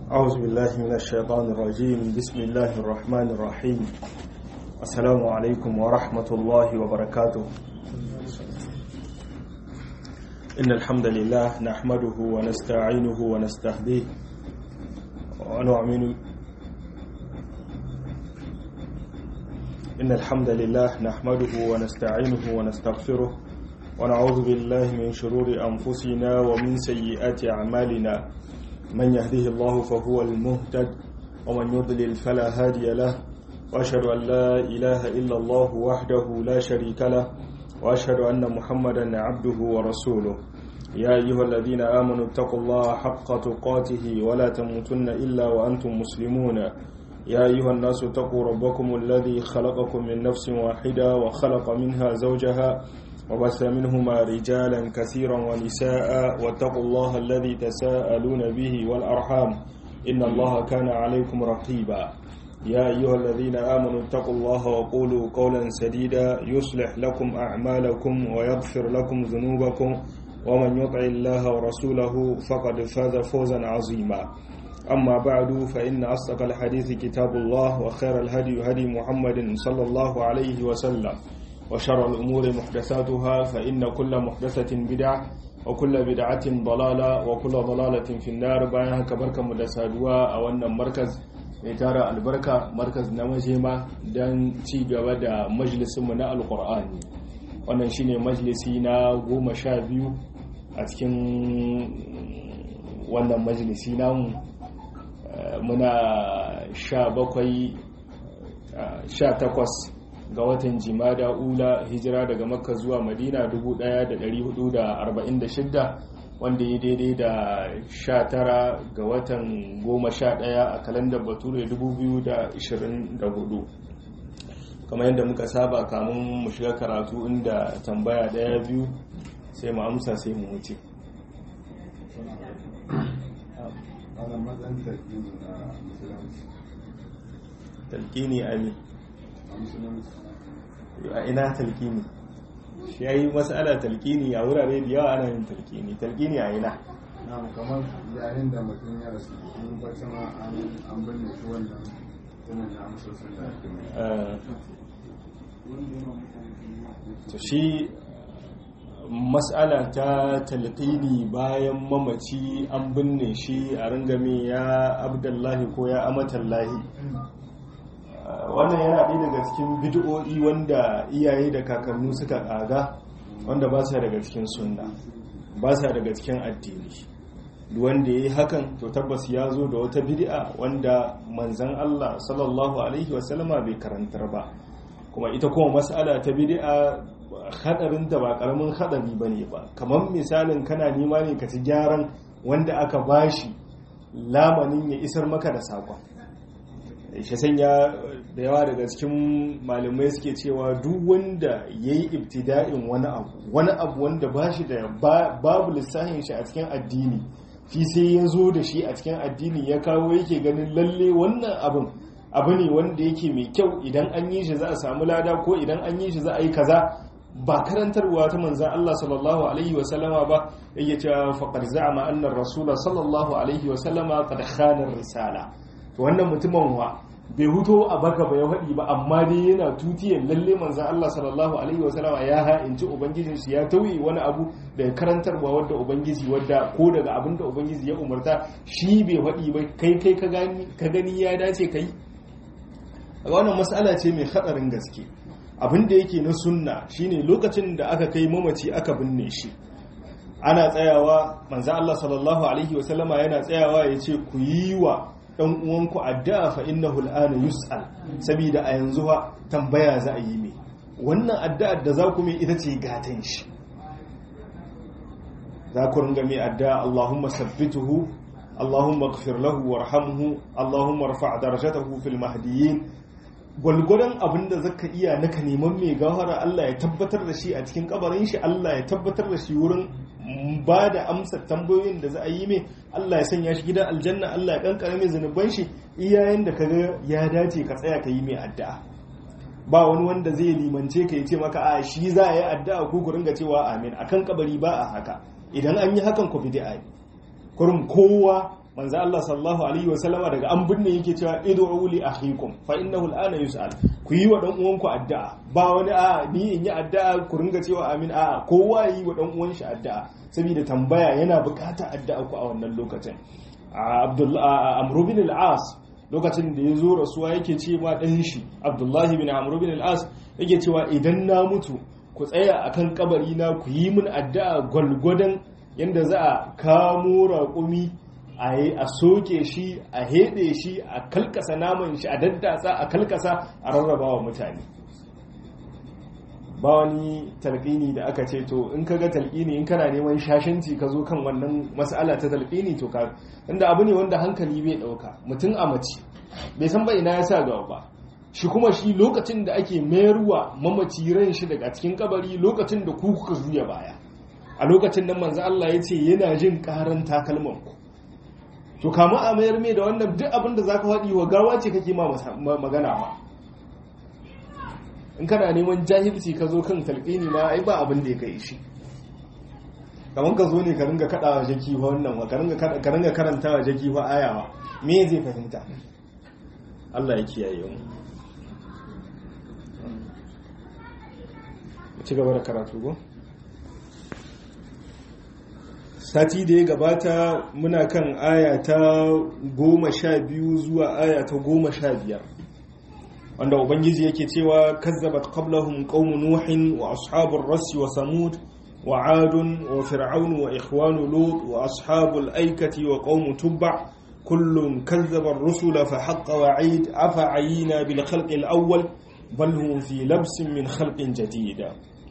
أعوذ بالله من الشيطان الرجيم بسم الله الرحمن الرحيم السلام عليكم ورحمة الله وبركاته إن الحمد لله نحمده ونستعينه ونستهديه ونؤمن إن الحمد لله نحمده ونستعينه ونستغفره ونعوذ بالله من شرور أنفسنا ومن سيئات أعمالنا من يهده الله فهو المهتد ومن يضلل فلا هادي له وأشهد أن لا إله إلا الله وحده لا شريك له وأشهد أن محمدا عبده ورسوله يا أيها الذين آمنوا اتقوا الله حق تقاته ولا تموتن إلا وأنتم مسلمون يا أيها الناس اتقوا ربكم الذي خلقكم من نفس واحدة وخلق منها زوجها وبث منهما رجالا كثيرا ونساء واتقوا الله الذي تساءلون به والأرحام إن الله كان عليكم رقيبا يا أيها الذين آمنوا اتقوا الله وقولوا قولا سديدا يصلح لكم أعمالكم ويغفر لكم ذنوبكم ومن يطع الله ورسوله فقد فاز فوزا عظيما أما بعد فإن أصدق الحديث كتاب الله وخير الهدي هدي محمد صلى الله عليه وسلم وشر الأمور محدثاتها فإن كل محدثة بدعة وكل بدعة ضلالة وكل ضلالة في النار bayan haka barkanmu da saduwa a wannan markaz mai tara albarka markaz na majema don ci gaba da majalisinmu na alkur'ani wannan shine majalisi na goma sha biyu a cikin wannan majalisi namu muna sha bakwai sha takwas ga watan jimada ula hijira daga makka zuwa madina 1446 wanda ya daidai da 19 ga watan 11 a kalandar bature 2024 kamar yadda muka saba kamun mu shiga karatu inda tambaya daya biyu sai mu amsa sai mu wuce talqini amin a ina talqini shi yayi mas'ala talqini a wurare da yawa ana yin talqini talqini a ina na kamar yayin da mutum ya rasu in bacin an binne shi wannan tunan da amsa sun da ake to shi mas'ala ta talqini bayan mamaci an binne shi a ringame ya abdullahi ko ya amatallahi wannan yana ɗaya daga cikin bid'o'i wanda iyaye da kakannu suka ƙaga wanda ba sa daga cikin sunna ba sa daga cikin addini wanda ya yi hakan to tabbas ya zo da wata bid'a wanda manzan Allah sallallahu alaihi wasallama bai karantar ba kuma ita kuma mas'ala ta bid'a hadarinta ba karamin hadari bane ba kamar misalin kana nema ne ka ci gyaran wanda aka bashi lamanin ya isar maka da sakon shi sanya da yawa daga cikin malamai suke cewa duk wanda ya yi ibtida'in wani abu wani abu wanda ba shi da babu lissahin shi a cikin addini fi sai ya zo da shi a cikin addini ya kawo yake ganin lalle wannan abin abu ne wanda yake mai kyau idan an yi shi za a samu lada ko idan an yi shi za a yi kaza ba karantarwa ta manzan Allah sallallahu alaihi wa sallama ba yake cewa faqad za'ama anna rasula sallallahu alaihi wa sallama qad khana risala to wannan mutumin wa bai huto a baka ba ya faɗi ba amma dai yana tutiyar lalle manzan Allah sallallahu alaihi wa sallama ya ha'inci ubangijin shi ya tauye wani abu da karantarwa wadda ubangiji wadda ko daga abin da ubangiji ya umarta shi bai faɗi ba kai kai ka gani ya dace kai a wannan mas'ala ce mai haɗarin gaske abin da yake na sunna shine lokacin da aka kai mamaci aka binne shi ana tsayawa manzan Allah sallallahu alaihi wa sallama yana tsayawa ya ce ku yi wa dan uwanku addu'a fa innahu al'ana yus'al saboda a yanzu ha tambaya za a yi mai wannan addu'ar da za ku mai ita ce gatan shi za ku ringa mai addu'a Allahumma sabbituhu Allahumma ighfir lahu warhamhu Allahumma rfa' darajatahu fil mahdiyyin gwalgwadon abin da zaka iya naka neman mai gawara Allah ya tabbatar da shi a cikin kabarin shi Allah ya tabbatar da shi wurin ba da amsa tambayoyin da za a yi mai Allah ya sanya shi gidan aljanna Allah ya kankare mai zunuban shi iyayen da kaga ya dace ka tsaya ka yi mai addu'a ba wani wanda zai limance ka ce maka a shi za a yi addu'a ko ku ringa cewa amin akan kabari ba a haka idan an yi hakan ku bid'a ne kurum kowa manzo Allah sallallahu alaihi wasallama daga an binne yake cewa id'u li akhikum fa innahu al'ana yus'al ku yi wa dan uwanku addu'a ba wani a ni in yi addu'a ku ringa cewa amin a kowa yi wa dan uwan shi addu'a saboda tambaya yana bukata addu'a ku a wannan lokacin Abdullah Amr bin al-As lokacin da ya zo rasuwa yake ce ma dan shi Abdullahi bin Amr bin al-As yake cewa idan na mutu ku tsaya akan kabari na ku yi min addu'a gwalgwadon yanda za a kamo raƙumi a soke shi a heɗe shi a kalkasa naman shi a daddasa a kalkasa a rarraba wa mutane ba wani talƙini da aka ce to in kaga talƙini in kana neman shashanci ka zo kan wannan mas'ala ta talƙini to ka inda abu ne wanda hankali bai ɗauka mutum a mace bai san ba ina ya sa gaba ba shi kuma shi lokacin da ake mayarwa mamaci ran shi daga cikin kabari lokacin da ku kuka juya baya a lokacin nan manzo Allah ya ce yana jin karan takalman ku to kama a mayar mai da wannan duk abin da zaka faɗi wa gawa ce kake ma magana ba in kana neman jahilci ka zo kan talqini ma ai ba abin da ya kai shi kamar ka zo ne ka ringa kada wa jaki fa wannan ka ringa ka ringa karanta wa jaki fa aya me zai fahimta Allah ya kiyaye mu ci gaba da karatu go sati da ya gabata muna kan aya ta goma sha biyu zuwa aya ta goma sha biyar wanda ubangiji yake cewa kazzabat qablahum qaumu nuhin wa ashabur rassi wa samud wa adun wa fir'aun wa ikhwanu lut wa ashabul aikati wa qaumu tubba kullun kazzaba ar-rusula fa haqqa wa'id afa ayina bil khalqi al-awwal bal hum fi labsin min khalqin jadida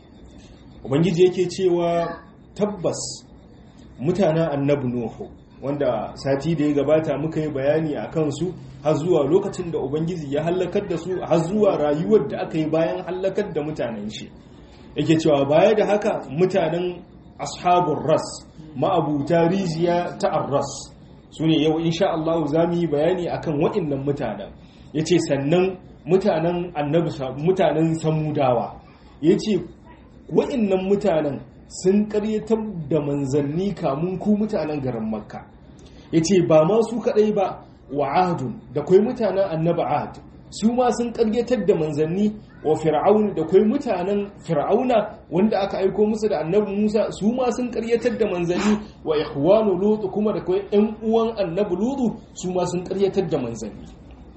ubangiji yake cewa tabbas mutanen annabi nuhu wanda sati da ya gabata muka yi bayani a kansu har zuwa lokacin da ubangiji ya hallakar da su har zuwa rayuwar da aka yi bayan hallakar da mutanen shi yake cewa baya da haka mutanen ashabun ras ma'abuta rijiya ta arras su ne yau insha Allah za mu yi bayani akan waɗannan mutanen ya ce sannan mutanen annabi mutanen samudawa ya ce waɗannan mutanen sun karyatar da manzanni kamun ku mutanen garin makka ya ce ba ma su kaɗai ba wa ahadun da kwai mutanen annaba ahad su ma sun karyatar da manzanni wa fir'aun da kwai mutanen fir'auna wanda aka aiko musu da annabi musa su ma sun karyatar da manzanni wa ikhwanu lut kuma da kwai yan uwan annabi lutu su ma sun karyatar da manzanni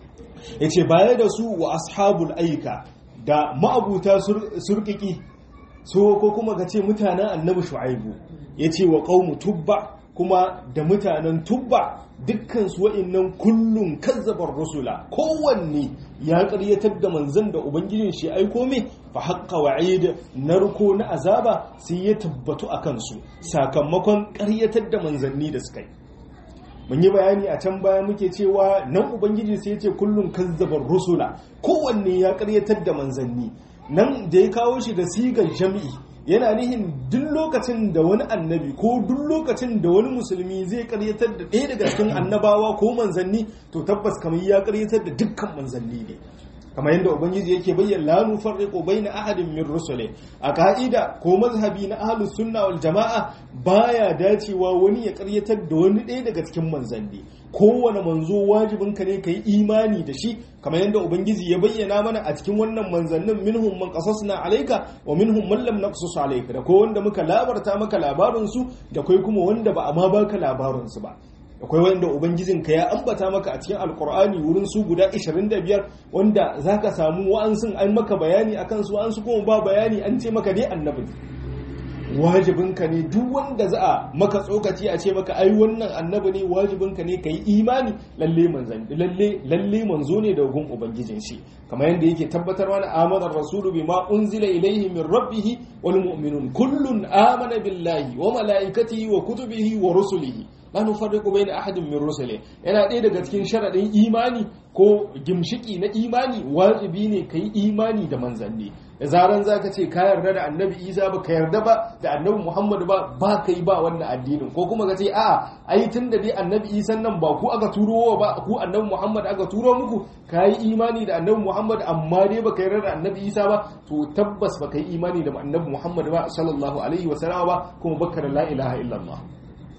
yace baya da su wa ashabul aika da ma'abuta surkiki so ko kuma ka ce mutanen annabi shu'aibu ya ce wa ƙaunu tubba kuma da mutanen tubba dukkan su wa'innan kullum kazzabar rusula kowanne ya ƙaryatar da manzan da ubangijin shi aiko mai fa haqqa wa'id narko na azaba sai ya tabbatu a kansu sakamakon ƙaryatar da manzanni da suka yi mun yi bayani a can baya muke cewa nan ubangiji sai ya ce kullum kazzabar rusula kowanne ya ƙaryatar da manzanni nan da ya kawo shi da sigar jami'i yana nihin duk lokacin da wani annabi ko duk lokacin da wani musulmi zai karyatar da ɗaya daga cikin annabawa ko manzanni to tabbas kamar ya karyatar da dukkan manzanni ne kamar yadda ubangiji yake bayyana la nufarriqu baina ahadin min rusuli a ka'ida ko mazhabi na ahlus sunna wal jama'a baya dacewa wani ya karyatar da wani ɗaya daga cikin manzanni kowane manzo wajibin ka ne ka yi imani da shi kamar yadda ubangiji ya bayyana mana a cikin wannan manzannin minhum man qasasna alayka wa minhum man lam naqsus alayka da ko wanda muka labarta maka labarin su da kai kuma wanda ba a ma baka labarin su ba akwai wanda ubangijinka ya ambata maka a cikin alkur'ani wurin su guda 25 wanda zaka samu wa'ansun an maka bayani akan su wa'ansu kuma ba bayani an ce maka dai annabi wajibinka ne duk wanda za a maka tsokaci a ce maka ai wannan annabi ne wajibinka ne ka yi imani lalle manzan lalle lalle manzo ne da gun ubangijin shi kamar yadda yake tabbatarwa na amana rasulu bima unzila ilayhi min rabbih wal mu'minun kullun amana billahi wa malaikatihi wa kutubihi wa rusulihi la nufarriqu bayna ahadin min rusuli yana ɗaya daga cikin sharadin imani ko gimshiki na imani wajibi ne kai imani da manzanni da zaran zaka ce ka yarda da annabi Isa ba ka yarda ba da annabi Muhammad ba ba kai ba wannan addinin ko kuma ka ce a'a ai tunda dai annabi Isa nan ba ku aka turo ba ku annabi Muhammad aka turo muku kai imani da annabi Muhammad amma dai ba ka yarda da annabi Isa ba to tabbas ba kai imani da annabi Muhammad ba sallallahu alaihi wa sallam ba kuma baka da la ilaha illallah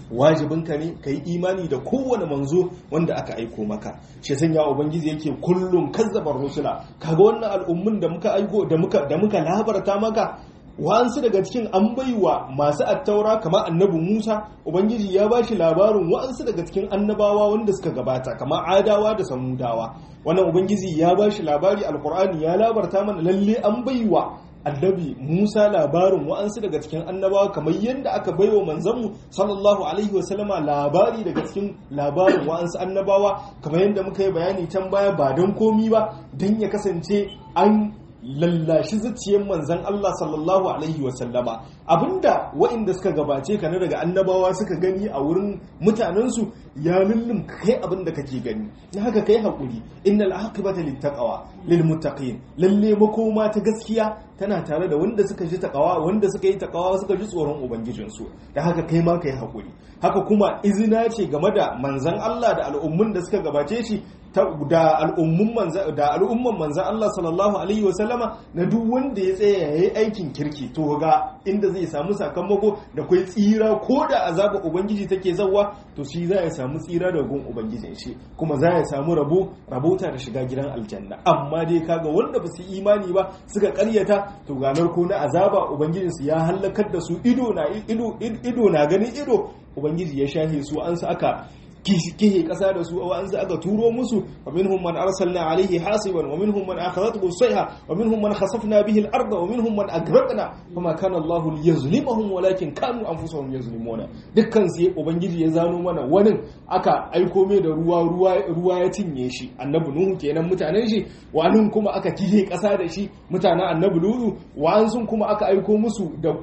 wajibinka ne ka yi imani da kowane manzo wanda aka aiko maka shi sanya ubangiji yake kullum kazzabar rusula kaga wannan al'ummun da muka aiko da muka da muka labarta maka wa'ansu daga cikin an baiwa masu attaura kamar annabi Musa ubangiji ya ba shi labarin wa'ansu daga cikin annabawa wanda suka gabata kamar adawa da samudawa wannan ubangiji ya ba shi labari alkur'ani ya labarta mana lalle an baiwa annabi Musa labarin wa'ansu daga cikin annabawa kamar yadda aka baiwa manzanmu sallallahu alaihi wasallama labari daga cikin labarin wa'ansu annabawa kamar yadda muka yi bayani can baya ba don komi ba don ya kasance an lallashi zuciyar manzan Allah sallallahu alaihi wasallama abinda waɗanda suka gabace ka na daga annabawa suka gani a wurin mutanensu ya lullum kai abinda kake gani na haka kai haƙuri innal aqibata littaqwa lil muttaqin lalle makoma ta gaskiya tana tare da wanda suka ji takawa wanda suka yi takawa suka ji tsoron ubangijinsu da haka kai ma kai haƙuri haka kuma izina ce game da manzan Allah da al'ummun da suka gabace shi da al'ummun manzan da al'umman manzan Allah sallallahu alaihi wasallama na duk wanda ya tsaya yayi aikin kirki to ga inda zai samu sakamako da kai tsira ko da azaba ubangiji take zawwa to shi za ya samu tsira da gun ubangijin shi kuma za ya samu rabo rabota da shiga gidan aljanna amma dai kaga wanda ba su imani ba suka karyata to ganar ko na azaba ubangijinsu ya halakar da su ido na ido ido na ganin ido ubangiji ya shahe su an su aka kihe kasa da su wa an su aka turo musu wa minhum man arsalna alaihi hasiban wa minhum man akhadathu sayha wa minhum man khasafna bihi al-ardh wa minhum man agraqna fama kana Allahu liyazlimahum walakin kanu anfusahum yazlimuna dukkan su ubangiji ya zano mana wani aka aiko mai da ruwa ruwa ruwa ya cinye shi annabi nuhu kenan mutanen shi wani kuma aka kihe kasa da shi mutanen annabi lutu wa'an sun kuma aka aiko musu da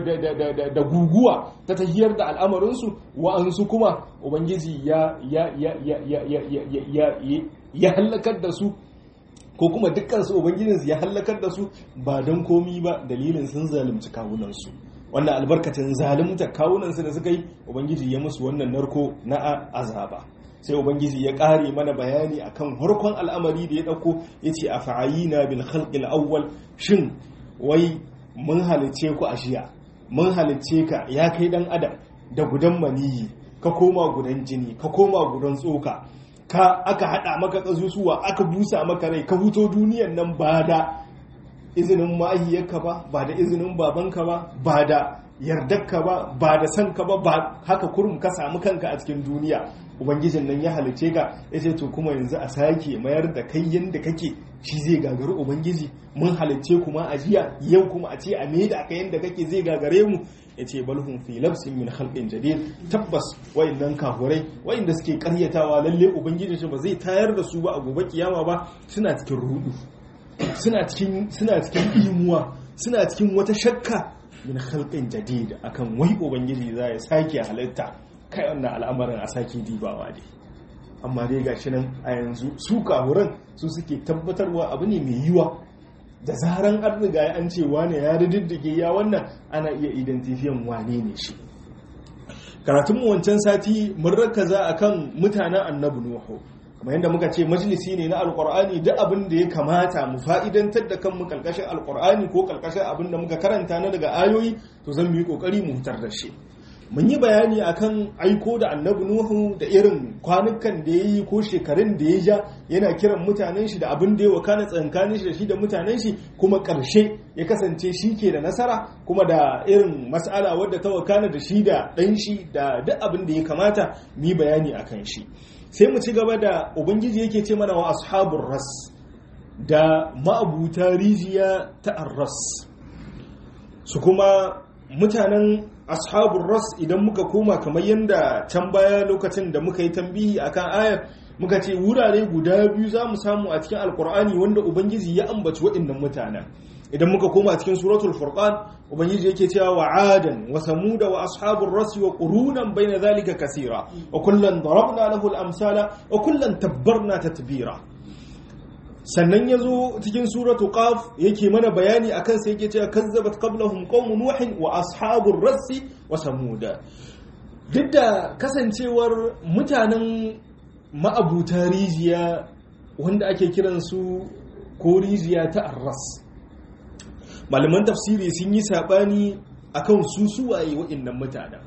da guguwa ta tahiyar da al'amarin su wa'an su kuma ubangiji ya ya ya ya ya ya ya ya ya halakar da su ko kuma dukkan su ubangijinsu ya halakar da su ba don komi ba dalilin sun zalunci kawunansu wannan albarkacin zalunta kawunansu da suka yi ubangiji ya musu wannan narko na azaba sai ubangiji ya kare mana bayani akan harkon al'amari da ya dauko yace a fa'ayina bil khalqil awwal shin wai mun halice ku a shiya mun halice ka ya kai dan adam da gudan maniyi ka koma gudan jini ka koma gudan tsoka ka aka hada maka kasusuwa aka busa maka rai ka huto duniyan nan ba da izinin ma'ahiyarka ba ba da izinin babanka ba ba da yardarka ba ba da sanka ba ba haka kurum ka samu kanka a cikin duniya ubangijin nan ya halice ka ya ce to kuma yanzu a sake mayar da kai yadda kake shi zai gagari ubangiji mun halicce kuma a jiya yau kuma a ce a me da aka yadda kake zai gagare mu ya ce balhun fi labsin min khalqin jadid tabbas wayannan kafurai wayanda suke karyatawa lalle ubangijin shi ba zai tayar da su ba a gobe kiyama ba suna cikin rudu suna cikin suna cikin imuwa suna cikin wata shakka min khalqin jadid akan wai ubangiji za ya sake halitta kai wannan al'amarin a sake dibawa dai amma dai gashi nan a yanzu su kafuran su suke tabbatarwa abu ne mai yiwa da zaran an riga an ce wane ya diddige ya wannan ana iya identifiyan wane ne shi karatun mu wancan sati mun rakaza akan mutanen annabi nuhu kamar yadda muka ce majalisi ne na alkur'ani duk abin da ya kamata mu fa'idantar da kanmu kalkashin alkur'ani ko kalkashin abin da muka karanta na daga ayoyi to zan mu yi kokari mu hutar da shi mun yi bayani akan aiko da annabi nuhu da irin kwanukan da ya yi ko shekarun da ya ja yana kiran mutanen shi da abin da ya wakana tsankanin shi da shi da mutanen shi kuma ƙarshe ya kasance shi ke da nasara kuma da irin mas'ala wadda ta wakana da shi da ɗan shi da duk abin da ya kamata mu yi bayani akan shi sai mu ci gaba da ubangiji yake ce mana wa ashabur ras da ma'abuta rijiya ta arras su kuma mutanen ashabun ras idan muka koma kamar yadda can baya lokacin da muka yi tambihi akan ayar muka ce wurare guda biyu za mu samu a cikin alkur'ani wanda ubangiji ya ambaci waɗannan mutanen idan muka koma cikin suratul furqan ubangiji yake cewa wa adan wa samuda wa ashabur ras wa qurunan baina zalika kaseera wa kullan darabna lahu al-amsala wa kullan tabbarna tatbira sannan ya zo cikin suratu qaf yake mana bayani akan sai yake cewa kazzabat qablahum qaumun nuhin wa ashabur rassi wa samuda duk da kasancewar mutanen ma'abuta rijiya wanda ake kiran su ko rijiya ta arras malaman tafsiri sun yi sabani akan su suwaye waɗannan mutanen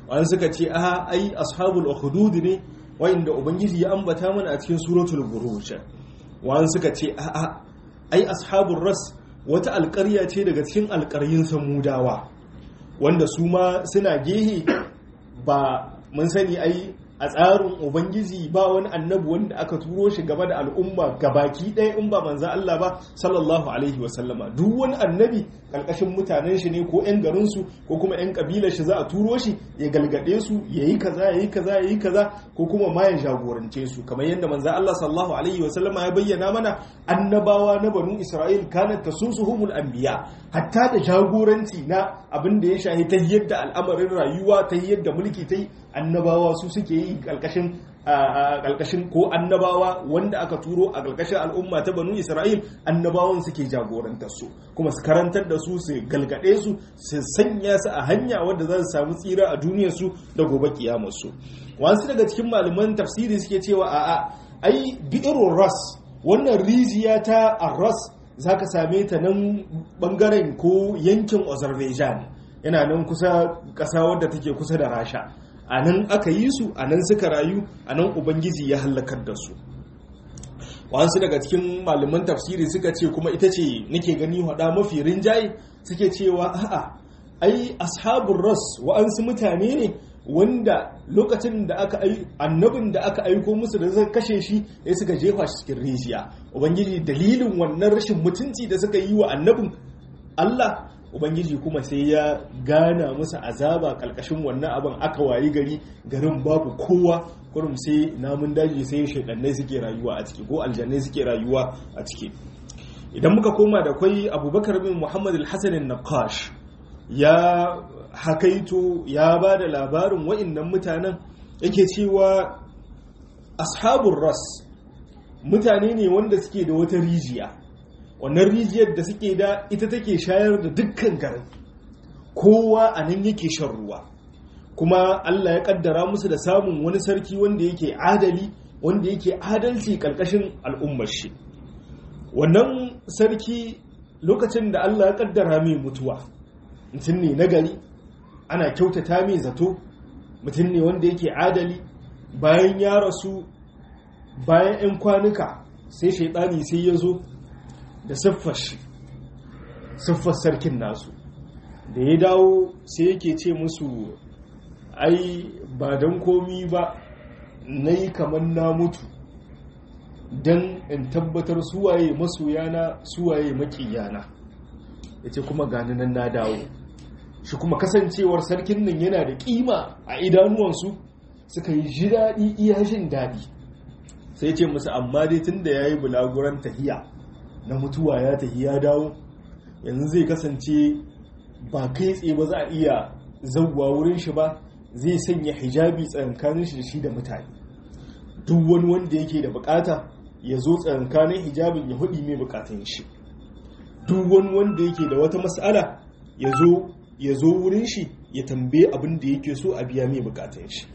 wani suka ce a ai ashabul ukhdud ne wanda ubangiji ya ambata mana a cikin suratul buruj wani suka ce a a ai ashabul ras wata alƙarya ce daga cikin alƙaryin samudawa wanda su ma suna gehe ba mun sani ai a tsarin ubangiji ba wani annabi wanda aka turo shi gaba da al'umma gabaki ɗaya in ba manzan Allah ba sallallahu alaihi wasallama duk wani annabi ƙarƙashin mutanen shi ne ko 'yan garinsu ko kuma 'yan ƙabilar shi za a turo shi ya galgade su ya yi kaza ya yi kaza ya yi kaza ko kuma ma ya jagorance su kamar yadda manzan Allah sallallahu alaihi wasallama ya bayyana mana annabawa na banu Isra'il kanat tasusuhumul anbiya hatta da jagoranci na abin da ya shahi ta yadda al'amarin rayuwa ta yadda mulki ta yi annabawa su suke yi ƙalƙashin ƙalƙashin ko annabawa wanda aka turo a ƙalƙashin al'umma ta banu isra'il annabawan suke jagorantar su kuma su karantar da su su galgade su su sanya su a hanya wadda za su samu tsira a duniyar su da gobe kiyamar su wasu daga cikin malaman tafsiri suke cewa a'a ai bi'irun ras wannan rijiya ta arras zaka same ta nan bangaren ko yankin azerbaijan yana nan kusa ƙasa wadda take kusa da rasha a nan aka yi su a nan suka rayu a nan ubangiji ya hallakar da su wasu daga cikin malaman tafsiri suka ce kuma ita ce nake gani hada mafi rinjaye suke cewa a'a ai ashabun ras wa'ansu mutane ne wanda lokacin da aka ai annabin da aka aiko musu da zai kashe shi ya suka jefa shi cikin rijiya ubangiji dalilin wannan rashin mutunci da suka yi wa annabin Allah ubangiji kuma sai ya gana musu azaba kalkashin wannan abin aka wayi gari garin babu kowa kurum sai namun daji sai shaidannai suke rayuwa a ciki ko aljannai suke rayuwa a ciki idan muka koma da kwai abubakar bin muhammad al-hassan naqash ya hakaito ya ba da labarin wa'innan mutanen yake cewa ashabun ras mutane ne wanda suke da wata rijiya wannan rijiyar da suke da ita take shayar da dukkan garin kowa a nan yake shan ruwa kuma Allah ya kaddara musu da samun wani sarki wanda yake adali wanda yake adalci karkashin al'ummar shi wannan sarki lokacin da Allah ya kaddara mai mutuwa mutum ne na gari ana kyautata mai zato mutum ne wanda yake adali bayan ya rasu bayan 'yan kwanuka sai shaidani sai ya zo da siffar shi siffar sarkin nasu da ya dawo sai yake ce musu ai ba don komi ba na yi kamar na mutu don in tabbatar suwaye masoyana suwaye makiyana ya ce kuma gani nan na dawo shi kuma kasancewar sarkin nan yana da kima a idanuwansu suka yi ji daɗi iya jin daɗi sai ce musu amma dai tun da ya yi bulaguran tahiya na mutuwa ya tafi ya dawo yanzu zai kasance ba kai tsaye ba za a iya zauwa wurin shi ba zai sanya hijabi tsakankanin shi da shi da mutane duk wani wanda yake da bukata ya zo tsakankanin hijabin ya hudi mai bukatun shi duk wani wanda yake da wata mas'ala ya zo ya zo wurin shi ya tambaye abin da yake so a biya mai bukatun shi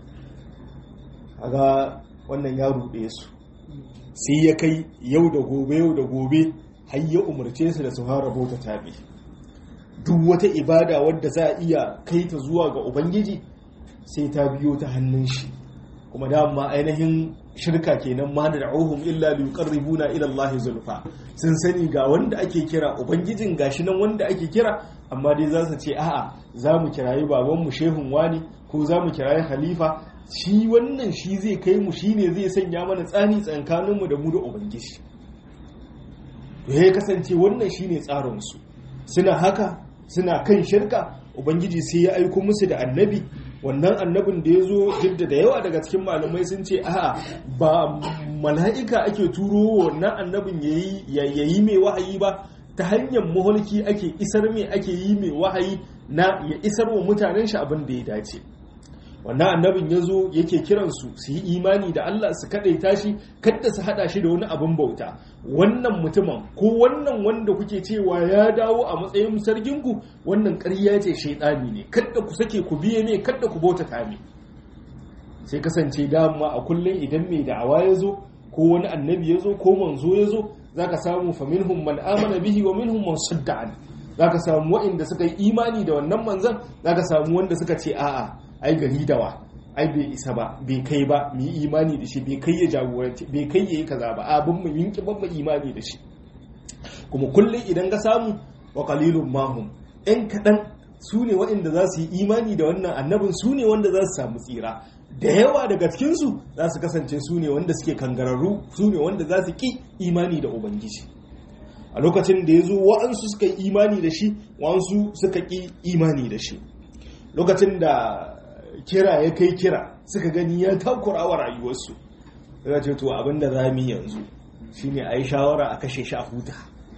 aga wannan ya ruɗe su sai ya kai yau da gobe yau da gobe har ya umarce su da su fara bauta tabi duk wata ibada wadda za a iya kai ta zuwa ga ubangiji sai ta biyo ta hannun shi kuma dama ainihin shirka kenan ma da da'uhum illa li yuqarribuna ila Allah zulfa sun sani ga wanda ake kira ubangijin gashi nan wanda ake kira amma dai za su ce a'a za mu kirayi baban mu shehun wani ko za mu kirayi khalifa shi wannan shi zai kai mu shi ne zai sanya mana tsani tsankaninmu da mu da ubangiji to ya kasance wannan shi ne tsarinsu suna haka suna kan shirka ubangiji sai ya aiko musu da annabi wannan annabin da ya zo jidda da yawa daga cikin malamai sun ce a'a ba mala'ika ake turo wannan annabin ya yi mai wahayi ba ta hanyar maholki ake isar mai ake yi mai wahayi na ya isar wa mutanen shi abin da ya dace wannan annabin ya zo yake kiransu su yi imani da Allah su kaɗaita shi kadda su haɗa shi da wani abin bauta wannan mutumin ko wannan wanda kuke cewa ya dawo a matsayin sarginku wannan ƙarya ce shaidani ne kadda ku sake ku biye ne kadda ku bauta kame sai kasance dama a kullum idan mai da'awa ya zo ko wani annabi ya zo ko manzo ya zo za ka samu fa minhum man amana bihi wa minhum man sadda an za ka samu waɗanda suka yi imani da wannan manzan za ka samu wanda suka ce a'a ai gari dawa ai bai isa ba bai kai ba mu yi imani da shi bai kai ya jagoranci bai kai ya yi kaza ba abin mu yinki ban mu imani da shi kuma kullum idan ka samu wa qalilun mahum ɗan kaɗan su ne waɗanda za su yi imani da wannan annabin su ne wanda za su samu tsira da yawa daga cikinsu za su kasance su ne wanda suke kangararru su ne wanda za su ƙi imani da ubangiji a lokacin da ya zo wa'ansu suka yi imani da shi wa'ansu suka ƙi imani da shi lokacin da kira ya kai kira suka gani ya takura wa rayuwarsu suka ce to abinda za mu yanzu shine a yi shawara a kashe shi a huta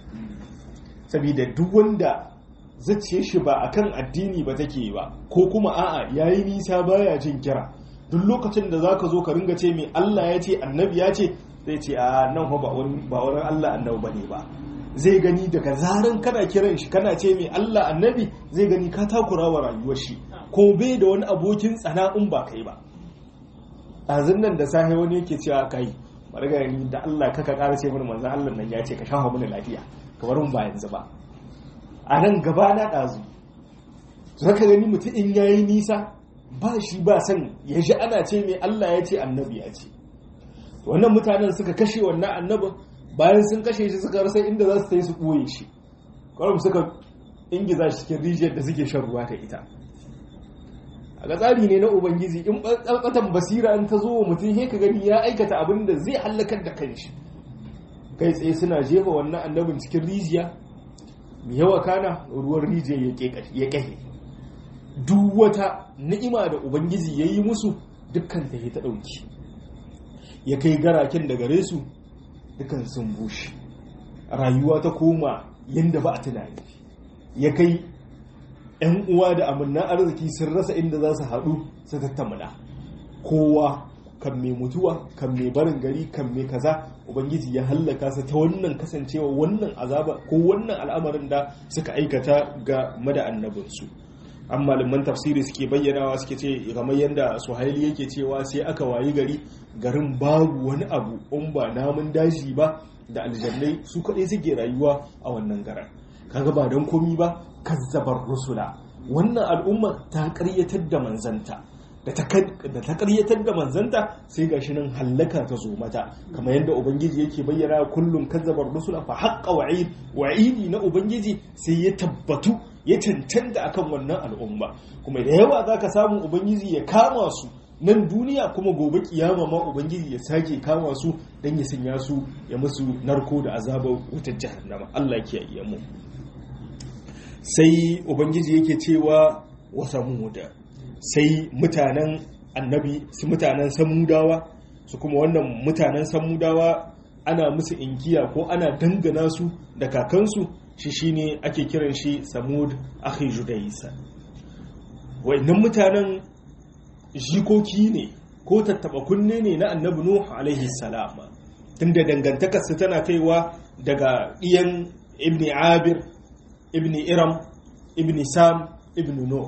saboda duk wanda zace shi ba akan addini ba take ba ko kuma a'a yayi nisa baya jin kira duk lokacin da zaka zo ka ringa ce mai Allah ya ce annabi ya ce zai ce a nan ba wani ba wani Allah annabi bane ba zai gani daga zaran kana kiran shi kana ce mai Allah annabi zai gani ka takura wa rayuwar shi ko bai da wani abokin tsana in ba kai ba ɗazun nan da sahi wani yake cewa kai bari ga ni da Allah kaka ƙara ce mana manzon Allah nan ya ce ka shafa mana lafiya kamar mun ba yanzu ba a nan gaba na ɗazu zaka gani mutum in yayi nisa ba shi ba san ya ji ana ce mai Allah ya ce annabi ya ce wannan mutanen suka kashe wannan annabin bayan sun kashe shi suka rasa inda za su yi su ɓoye shi kawai suka ingiza shi cikin rijiyar da suke shan ruwa ta ita a ga tsari ne na ubangiji in ɓalɓatan basira in ta zo wa mutum he ka gani ya aikata abin da zai hallakar da kanshi kai tsaye suna jefa wannan annabin cikin rijiya mai yawa kana ruwan rijiyar ya ƙahe duk wata ni'ima da ubangiji ya yi musu dukkan ta ta ɗauki ya kai garaken da gare su dukkan sun bushe rayuwa ta koma yadda ba a tunani ya kai 'yan uwa da amannan arziki sun rasa inda za su haɗu su tattamuna kowa kan mai mutuwa kan mai barin gari kan mai kaza ubangiji ya hallaka su ta wannan kasancewa wannan azaba ko wannan al'amarin da suka aikata ga mada annabinsu an malaman tafsiri suke bayyanawa suke ce kamar yadda suhaili yake cewa sai aka wayi gari garin babu wani abu in ba namun daji ba da aljannai su kaɗai suke rayuwa a wannan garin kaga ba don komi ba kazzabar rusula wannan al'umma ta ƙaryatar da manzanta da ta ƙaryatar da manzanta sai gashi nan hallaka ta zo mata kamar yadda ubangiji yake bayyana kullum kazzabar rusula fa haqqa wa'id wa'idi na ubangiji sai ya tabbatu ya cancanta akan wannan al'umma kuma da yawa zaka samu ubangiji ya kama su nan duniya kuma gobe kiyama ma ubangiji ya sake kama su dan ya sanya su ya musu narko da azabar wutar jahannama Allah ya kiyaye mu sai ubangiji yake cewa wa samuda sai mutanen annabi su mutanen samudawa su kuma wannan mutanen samudawa ana musu inkiya ko ana dangana su da kakansu shi shine ake kiran shi samud akhi judaisa wayannan mutanen jikoki ne ko tattaba kunne ne na annabi nuh alaihi salam tunda dangantakarsa tana kaiwa daga iyan ibni abir ibni iram ibni sam ibni nuh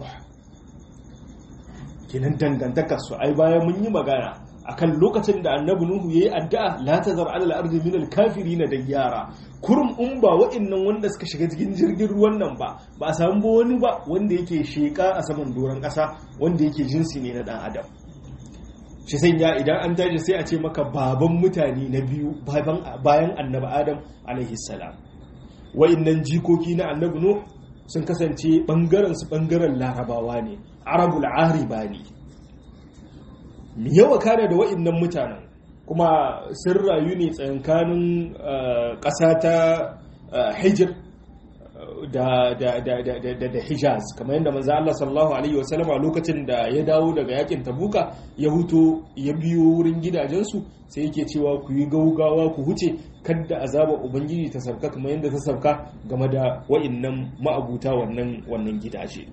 kenan dangantakar su ai bayan mun yi magana akan lokacin da annabi nuhu yayi addu'a la tazar ala al-ardi min al-kafirin da yara kurum in ba wa'annan wanda suka shiga cikin jirgin ruwan nan ba ba a samu ba wani ba wanda yake sheka a saman doron kasa wanda yake jinsi ne na dan adam shi sanya idan an tashi sai a ce maka baban mutane na biyu bayan annabi adam alaihi salam wa'annan jikoki na annabi nuhu sun kasance bangaren su bangaren larabawa ne arabul ariba ne mi yawa kare da wa'innan mutanen kuma sun rayu ne tsakankanin ƙasa ta hijir da hijaz kamar yadda manzo Allah sallallahu alaihi wasallam a lokacin da ya dawo daga yakin tabuka ya huto ya biyo wurin gidajensu sai yake cewa ku yi gaugawa ku huce kadda azabar ubangiji ta sauka kamar yadda ta sauka game da wa'innan ma'abuta wannan wannan gidaje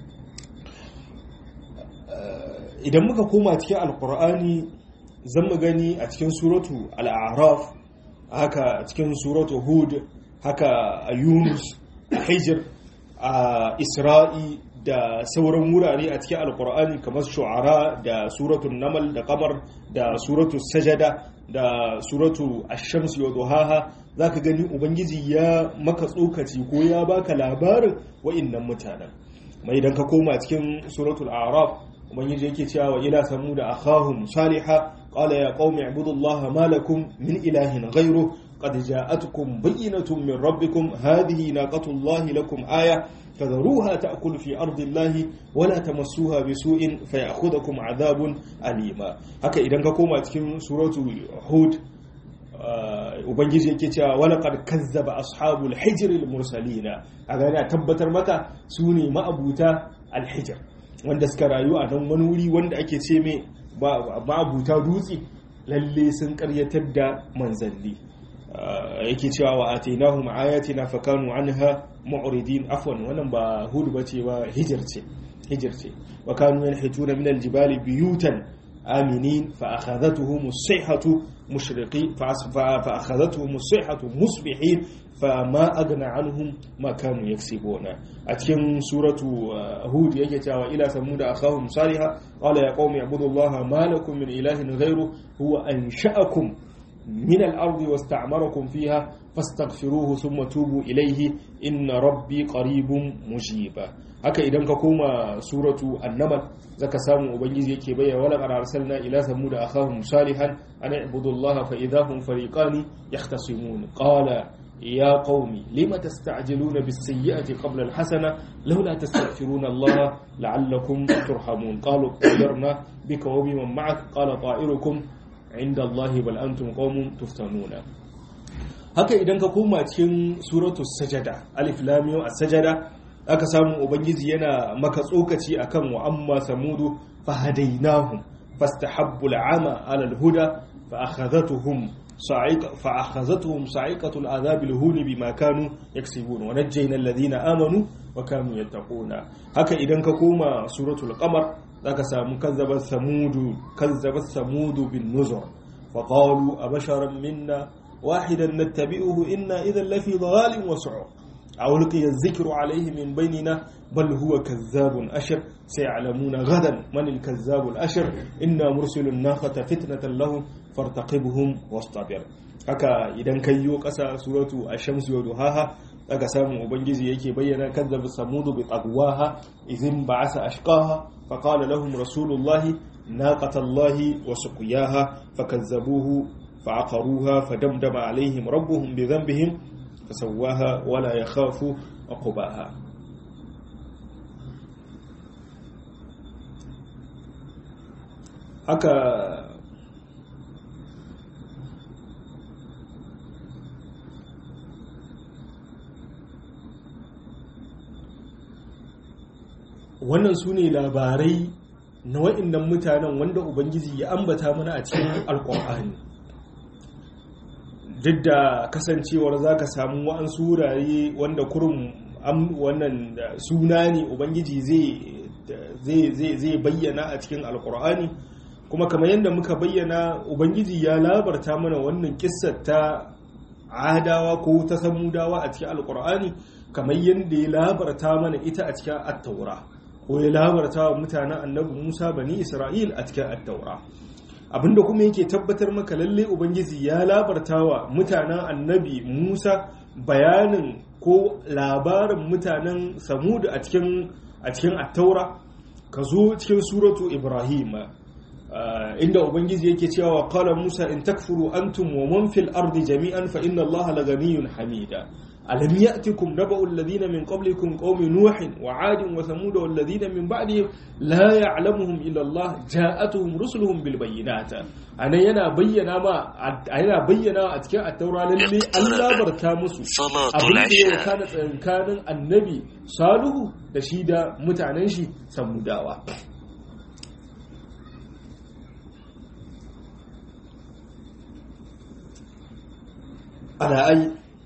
idan muka koma cikin alkur'ani zan mu gani a cikin suratu al'araf haka cikin suratu hud haka a yunus a hijir a isra'i da sauran wurare a cikin alkur'ani kamar shu'ara da suratu namal da kamar da suratu sajada da suratu ashamsi wa duhaha za ka gani ubangiji ya maka tsokaci ko ya baka labarin wa'innan mutanen mai idan ka koma cikin suratul araf ubangiji yake cewa wa ila samuda akhahum salihah qala ya qaumi ibudullaha ma lakum min ilahin ghayruhu قد جاءتكم بينة من ربكم هذه ناقة الله لكم آية فذروها تأكل في أرض الله ولا تمسوها بسوء فيأخذكم عذاب أليما هكا إذا كما تكون سورة هود ubangiji yake cewa wala qad kazzaba ashabul hijr al mursalina a gani a tabbatar maka su ne ma'abuta al hijr wanda suka rayu a nan wani wuri wanda ake ce mai ma'abuta dutse lalle sun karyatar da manzanni yake cewa wa atainahum ayatina fakanu anha mu'ridin afwan wannan ba hud bace ba hijr ce hijr ce wa kanu yanhituna min aljibali biyutan aminin fa akhadhatuhum as-sayhatu mushriqi fa akhadhatuhum as-sayhatu musbihin فما أغنى عنهم ما كانوا يكسبون أتكن سورة هود يجي إلى ثمود أخاهم صالحا قال يا قوم اعبدوا الله ما لكم من إله غيره هو أنشأكم من الأرض واستعمركم فيها فاستغفروه ثم توبوا إليه إن ربي قريب مجيب haka idan ka koma suratu annamal zaka samu ubangiji yake bayyana wala qad arsalna ila samud akhahum salihan an ibudu allaha fa idahum fariqan yahtasimun qala ya qaumi lima tasta'jiluna bis sayyi'ati qabla al hasana laula tastaghfiruna allaha la'allakum turhamun qalu qadarna bika wa biman ma'ak qala ta'irukum inda Allahi bal antum qaumun tuftanuna haka idan ka koma cikin suratu sajada alif lam mim as-sajada aka samu ubangiji yana maka tsokaci akan wa amma samudu fahadainahum fastahabbu al-ama ala al-huda fa akhadhatuhum sa'iqa fa akhadhatuhum sa'iqatu al-adhab al-hun bima kanu yaksibun wa najjayna alladhina amanu wa kanu yattaquna haka idan ka koma suratul qamar zaka samu kazzabat samudu kazzabat samudu bin nuzur fa qalu abasharan minna wahidan nattabi'uhu inna idhan lafi dhalalin wa su'ur aw ulqiya adh-dhikru alayhi min baynina bal huwa kazzabun ashir sayalamuna gadan man al-kazzab al-ashir inna mursilun naqata fitnatan lahum fartaqibhum wastabir haka idan kayyo kasa suratu ash-shams wa duhaha daga samun ubangiji yake bayyana kazzaba samudu bi taqwaha idhin ba'asa ashqaha faqala lahum rasulullahi naqatallahi wa suqiyaha fakazzabuhu fa'aqaruha fadamdama alaihim rabbuhum bi dhanbihim fasawwaha wa la yakhafu uqbaha haka wannan su ne labarai na wa'innan mutanen wanda ubangiji ya ambata mana a cikin alkur'ani duk da kasancewar za ka samu wa'ansu wurare wanda kurum wannan suna ne ubangiji zai bayyana a cikin alkur'ani kuma kamar yadda muka bayyana ubangiji ya labarta mana wannan kissar ta adawa ko ta samudawa a cikin alkur'ani kamar yadda ya labarta mana ita a cikin attaura ko ya labarta wa mutanen annabi musa bani isra'il a cikin attaura abinda kuma yake tabbatar maka lalle ubangiji ya labarta wa mutanen annabi musa bayanin ko labarin mutanen samudu a cikin a cikin attaura ka zo cikin suratu ibrahim inda ubangiji yake cewa qala musa in takfuru antum wa man fil ardi jami'an fa inna allaha laganiyyun hamida ألم يأتكم نبأ الذين من قبلكم قوم نوح وعاد وثمود والذين من بعدهم لا يعلمهم إلا الله جاءتهم رسلهم بالبينات أنا ينا بينا ما أنا بينا أتكا التوراة للي ألا بركا مسو أبني وكانت كان النبي صالح تشيد متعنشي سموداوا على أي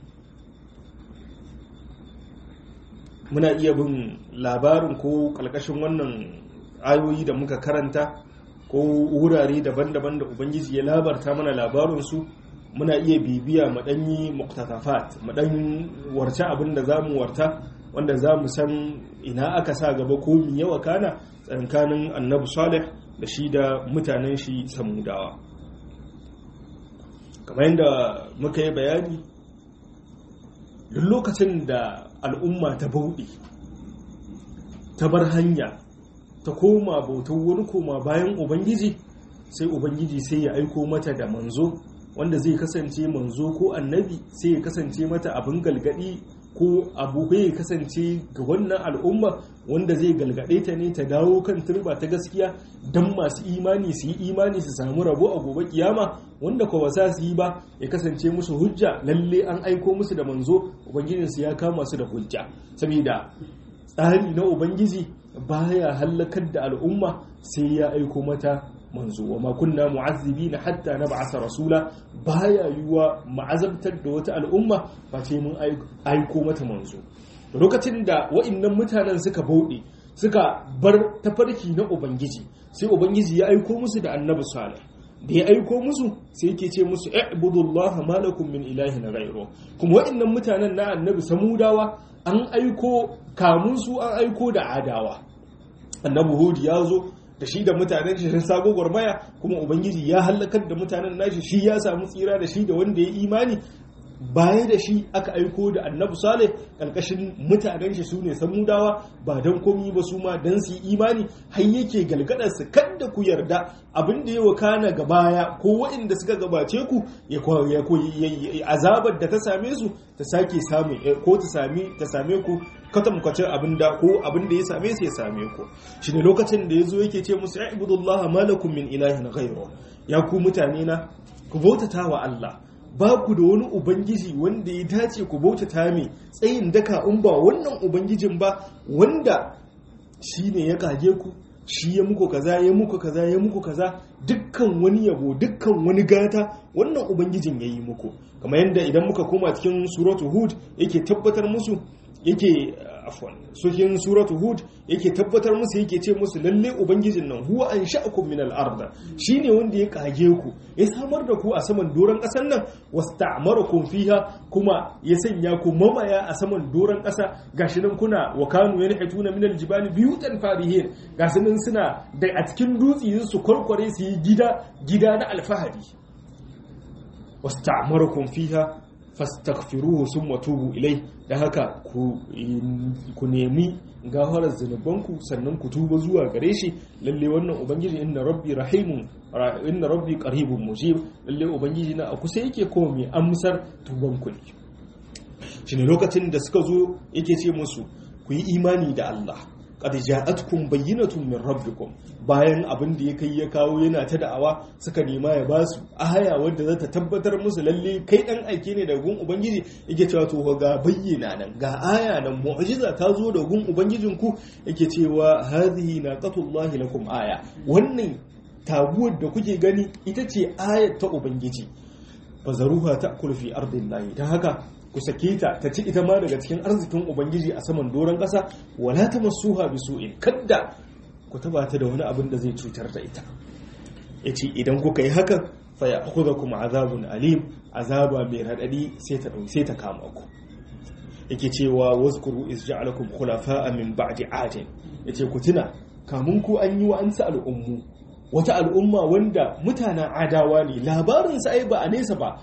muna iya bin labarin ko kalkashin wannan ayoyi da muka karanta ko wurare daban-daban da ubangiji ya labarta mana labarinsu muna iya bibiya maɗanyi muktatafat maɗan warce abin da za mu warta wanda za mu san ina aka sa gaba ko mi yawa kana tsakanin annabi salih da shi da mutanen shi samudawa kamar yadda muka yi bayani duk lokacin da al'umma ta bauɗe ta bar hanya ta koma bautar wani koma bayan ubangiji sai ubangiji sai ya aiko mata da manzo wanda zai kasance manzo ko annabi sai ya kasance mata abin galgadi ko abu ya kasance ga wannan al'umma wanda zai galgade ta ne ta dawo kan turba ta gaskiya don masu imani su yi imani su samu rabo a gobe kiyama wanda ko ba za su yi ba ya kasance musu hujja lalle an aiko musu da manzo ubangijinsu ya kama su da hujja saboda tsari na ubangiji baya hallakar da al'umma sai ya aiko mata manzo wa ma kunna mu'azzibina hatta nab'atha rasula baya yuwa ma'azabtar da wata al'umma ba ce mun aiko mata manzo lokacin da wa'annan mutanen suka bauɗe suka bar tafarki na ubangiji sai ubangiji ya aiko musu da annabi salih da ya aiko musu sai yake ce musu i'budullaha ma lakum min ilahin ghayru kuma wa'annan mutanen na annabi samudawa an aiko kamun su an aiko da adawa annabi hud ya zo da shi da mutanen shi sun sago gwarmaya kuma ubangiji ya halakar da mutanen nashi shi ya samu tsira da shi da wanda ya imani baya da shi aka aiko da annabi saleh karkashin mutanen shi sune samudawa ba dan komi ba su ma dan su imani har yake galgadar su kada ku yarda abin da ya wakana ga baya ko waɗanda suka gabace ku ya azabar da ta same su ta sake samu ko ta same ta same ku katamkwacin abin da ko abin da ya same su ya same ku shi ne lokacin da ya zo yake ce musu ya ibudullaha malakum min ilahin ghayru ya ku mutane na ku bautata wa Allah ba ku da wani ubangiji wanda ya dace ku bautata mai tsayin daka in ba wannan ubangijin ba wanda shi ne ya kage ku shi ya muku kaza ya muku kaza ya muku kaza dukkan wani yabo dukkan wani gata wannan ubangijin ya yi muku kamar yadda idan muka koma cikin suratu hud yake tabbatar musu yake afwan cikin suratu hud yake tabbatar musu yake ce musu lalle ubangijin nan huwa an sha'akum min al-ard shine wanda ya kage ku ya samar da ku a saman doran kasar nan wasta'marakum fiha kuma ya sanya ku mamaya a saman doran kasa gashi nan kuna wa kanu yanhituna min al-jibali biyutan farihin gashi nan suna da a cikin dutse su kwarkware su yi gida gida na alfahari wasta'marakum fiha fastaghfiruhu summa tubu ilai da haka ku nemi gafarar zunubanku sannan ku tuba zuwa gare shi lalle wannan ubangiji inna rabbi rahimun inna rabbi qaribun mujib lalle ubangiji na a kusa yake ko mai amsar tubanku ne shine lokacin da suka zo yake ce musu ku yi imani da Allah qad ja'atkum bayyinatun min rabbikum bayan abin da ya kai ya kawo yana ta da'awa suka nema ya basu aya wadda za ta tabbatar musu lalle kai dan aike ne daga gun ubangiji yake cewa to ga bayyana nan ga aya nan mu'jiza ta zo da gun ubangijin ku yake cewa hadhihi naqatullahi lakum aya wannan taguwar da kuke gani ita ce ayat ta ubangiji fazaruha ta'kul fi ardillahi dan haka ku sake ta ta ci ita ma daga cikin arzikin ubangiji a saman doron ƙasa wala ta masuha bi su'in kadda ku taba ta da wani abin da zai cutar da ita yace idan kuka yi haka fa ya'khudhukum azabun alim azaba mai radadi sai ta sai ta kama ku yake cewa wazkuru iz ja'alakum khulafa'a min ba'di 'adin yace ku tuna kamun ku an yi wa an sa al'ummu wata al'umma wanda mutanen adawa ne labarin sa ai ba a nesa ba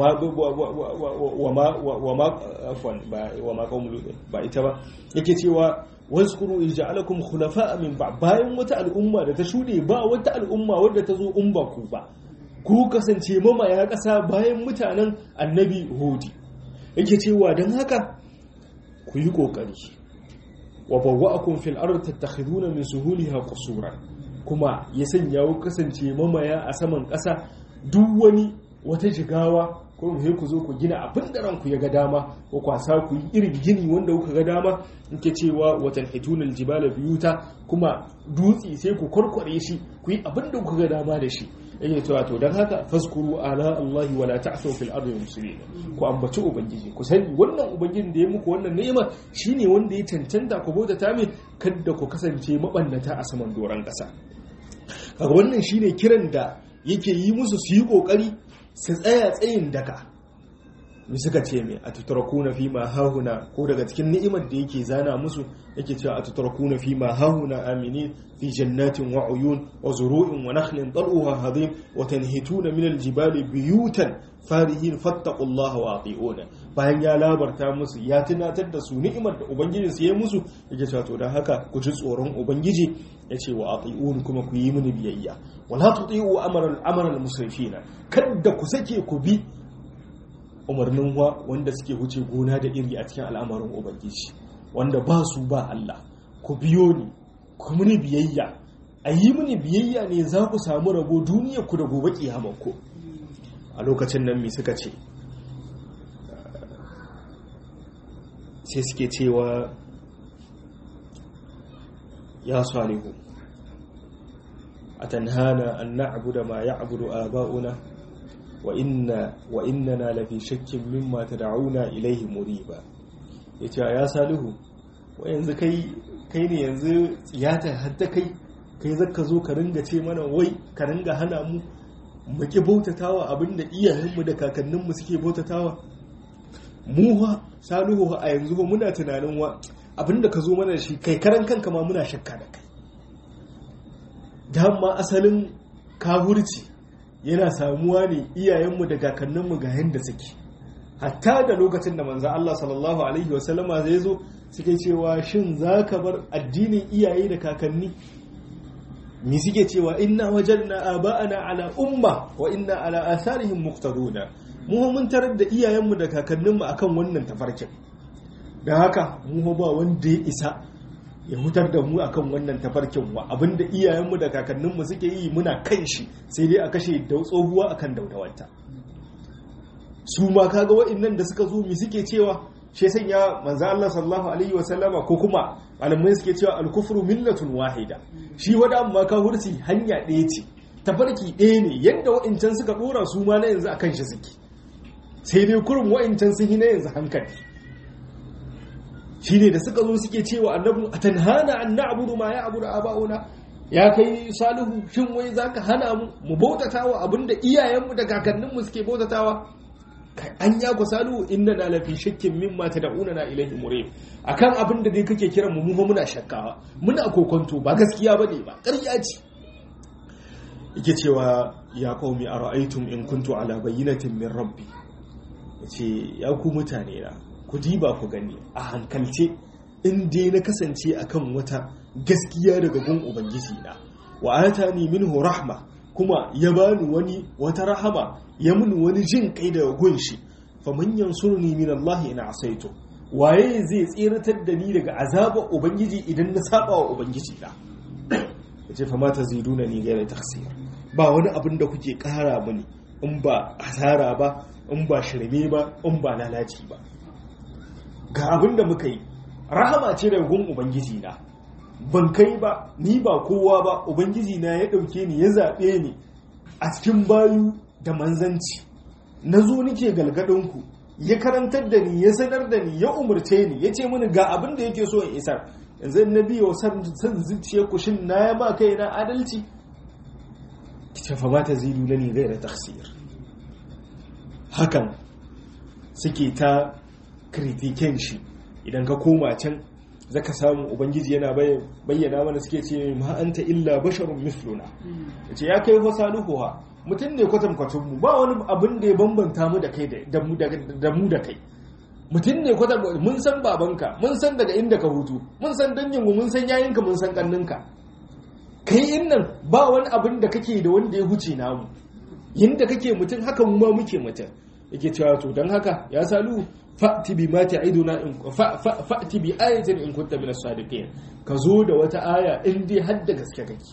wama kawun ba ita ba yake cewa waskuru ija'alakum khulafa'a min ba bayan wata al'umma da ta shuɗe ba wata al'umma wadda ta zo in ba ku ba ku kasance mamaya ƙasa bayan mutanen annabi hudi yake cewa don haka ku yi ƙoƙari wa bawwa'akum fil ardi tattakhiduna min suhuliha qusura kuma ya sanya ku kasance mamaya a saman ƙasa duk wani wata jigawa ko mu ku zo ku gina abin da ranku ya ga dama ko kwasa ku yi irin gini wanda kuka ga dama nke cewa watan hitunal jibala biyuta kuma dutse sai ku kwarkware shi ku yi abin da kuka ga dama da shi yake cewa to dan haka faskuru ala Allah wala ta'thu fil ardi mufsidin ku ambaci ubangiji ku sani wannan ubangijin da ya muku wannan ni'ima shine wanda ya cancanta ku bauta ta mai kada ku kasance mabannata a saman doran kasa kaga wannan shine kiran da yake yi musu su yi kokari su tsaya tsayin daka mi suka ce mai a tutrakuna fi ma hahuna ko daga cikin ni'imar da yake zana musu yake cewa a tutrakuna fi ma hahuna amini fi jannatin wa uyun wa zuru'in wa nakhlin tal'uha hadim wa tanhituna min aljibali biyutan farihin fattaqullaha wa ati'una bayan ya labarta musu ya tunatar da su ni'imar da ubangiji su yi musu yake cewa to dan haka ku ji tsoron ubangiji yace wa ati'un kuma ku yi mini biyayya wala tuti'u amara al-amara al-musrifina kada ku sake ku bi umarnin wa wanda suke wuce gona da iri a cikin al'amarin ubangiji wanda ba su ba Allah ku biyo ni ku mini biyayya a yi mini biyayya ne za ku samu rabo duniya ku da gobe ku a lokacin nan me suka ce sai suke cewa ya salihu a tanhana an na'budu ma ya'budu aba'una wa inna wa innana lafi shakkin mimma tad'una ilayhi muriba yace ya salihu wa yanzu kai kai ne yanzu tsiyata hadda kai kai zaka zo ka ringa ce mana wai ka ringa hana mu mu ki bautatawa abinda iyayenmu da kakanninmu suke bautatawa mu ha salihu a yanzu muna tunanin wa abinda ka zo mana da shi kai karan kanka ma muna shakka da kai dama asalin kafurci yana samuwa ne iyayenmu da kakanninmu ga yadda suke hatta da lokacin da manzo Allah sallallahu alaihi wasallama zai zo suke cewa shin za ka bar addinin iyaye da kakanni mi suke cewa inna wajanna aba'ana ala umma wa inna ala atharihim muqtaduna mu mun tarar da iyayenmu da kakanninmu akan wannan tafarkin dan haka mu ba wanda ya isa ya hutar da mu akan wannan tafarkin wa abinda iyayenmu da kakanninmu suke yi muna kan shi sai dai a kashe da tsohuwa akan daudawanta su ma kaga wa'annan da suka zo mi suke cewa shi sanya manzo Allah sallallahu alaihi wa sallama ko kuma malamai suke cewa al-kufru millatun wahida shi wada amma ka hursi hanya ɗaya ce tafarki ɗaya ne yadda wa'ancan suka dora su ma na yanzu akan shi suke sai dai kurum wa'ancan sun yi na yanzu hankali shine da suka zo suke cewa annabi atanhana an na'budu ma ya'budu aba'una ya kai salihu shin wai zaka hana mu mu bautatawa abinda iyayenmu da kakanninmu suke bautatawa kai an ya ku salihu inna na lafi shakkin mimma tad'una na ilaihi murib akan abinda dai kake kiran mu mu muna shakkawa muna kokonto ba gaskiya bane ba ƙarya ce yake cewa ya qaumi ara'aytum in kuntu ala bayyinatin min rabbi yace ya ku mutane na ku diba ku gani a hankalce in dai na kasance akan wata gaskiya daga gun ubangiji na wa atani minhu rahma kuma ya bani wani wata rahama ya mun wani jin kai daga gun shi fa man yansurni min Allah in asaitu waye zai tsiratar da ni daga azabar ubangiji idan na saba wa ubangiji na yace fa mata ziduna ni gaira taksir ba wani abin da kuke kara mini in ba asara ba in ba shirme ba in ba lalaci ba ga abin da muka yi rahama ce daga gun ubangiji na ban kai ba ni ba kowa ba ubangiji na ya ɗauke ni ya zaɓe ni a cikin bayu da manzanci na zo nike galgadinku ya karantar da ni ya sanar da ni ya umarce ni ya ce mini ga abin da yake so in isar yanzu na biyo san zuciya ku shin na ya ma kai na adalci ki ce fa mata zidu na ni gaira taksir hakan suke ta kritiken shi idan ka koma can zaka samu ubangiji yana bayyana mana suke ce ma anta illa basharun misluna yace ya kai fasaluhu ha mutum ne kwatan kwatan mu ba wani abin da ya bambanta mu da kai da mu da kai mutum ne kwatan mun san babanka mun san daga inda ka hutu mun san dangin mu mun san yayinka mun san kanninka kai innan ba wani abin da kake da wanda ya huce namu yinda kake mutum haka mu ma muke mutum yake cewa to dan haka ya salu fa'ti bi ma ta'iduna in fa'ti bi ayatin in kunta min as-sadiqin ka zo da wata aya in dai har da gaske kake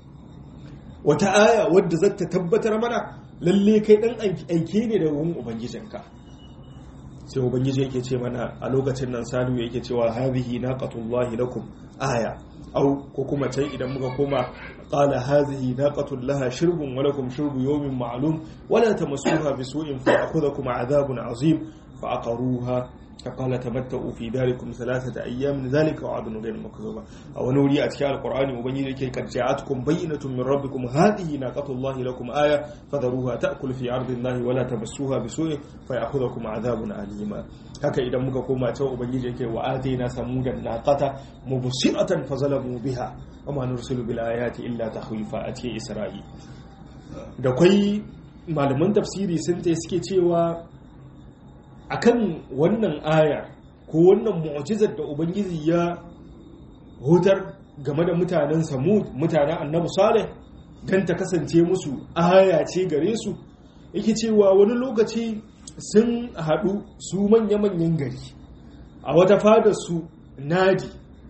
wata aya wadda za ta tabbatar mana lalle kai dan aike ne da wurin ubangijinka sai ubangiji yake ce mana a lokacin nan salu yake cewa hadhihi naqatullahi lakum aya au ko kuma can idan muka koma qala hadhihi naqatun laha shirbun wa lakum shirbu yawmin ma'lum wala tamassuha bisu'in fa akhudhukum adhabun azim fa aqaruha فقال تمتعوا في داركم ثلاثة أيام ذلك وعد غير مكذوب أو نوري أتكاء القرآن وبين لك قد جاءتكم بينة من ربكم هذه ناقة الله لكم آية فذروها تأكل في عرض الله ولا تمسوها بسوء فيأخذكم عذاب أليما haka idan muka koma ta ubangiji yake wa atina samudan naqata mubsiratan fazalamu biha wama nursilu bil ayati illa tahwifa a cikin isra'i da kwai malaman tafsiri sun ta suke cewa akan wannan aya ko wannan mu'jizar da ubangiji ya hutar game da mutanen samud mutanen annabi salih don ta kasance musu aya ce gare su yake cewa wani lokaci sun haɗu su manya-manyan gari a wata fadar su nadi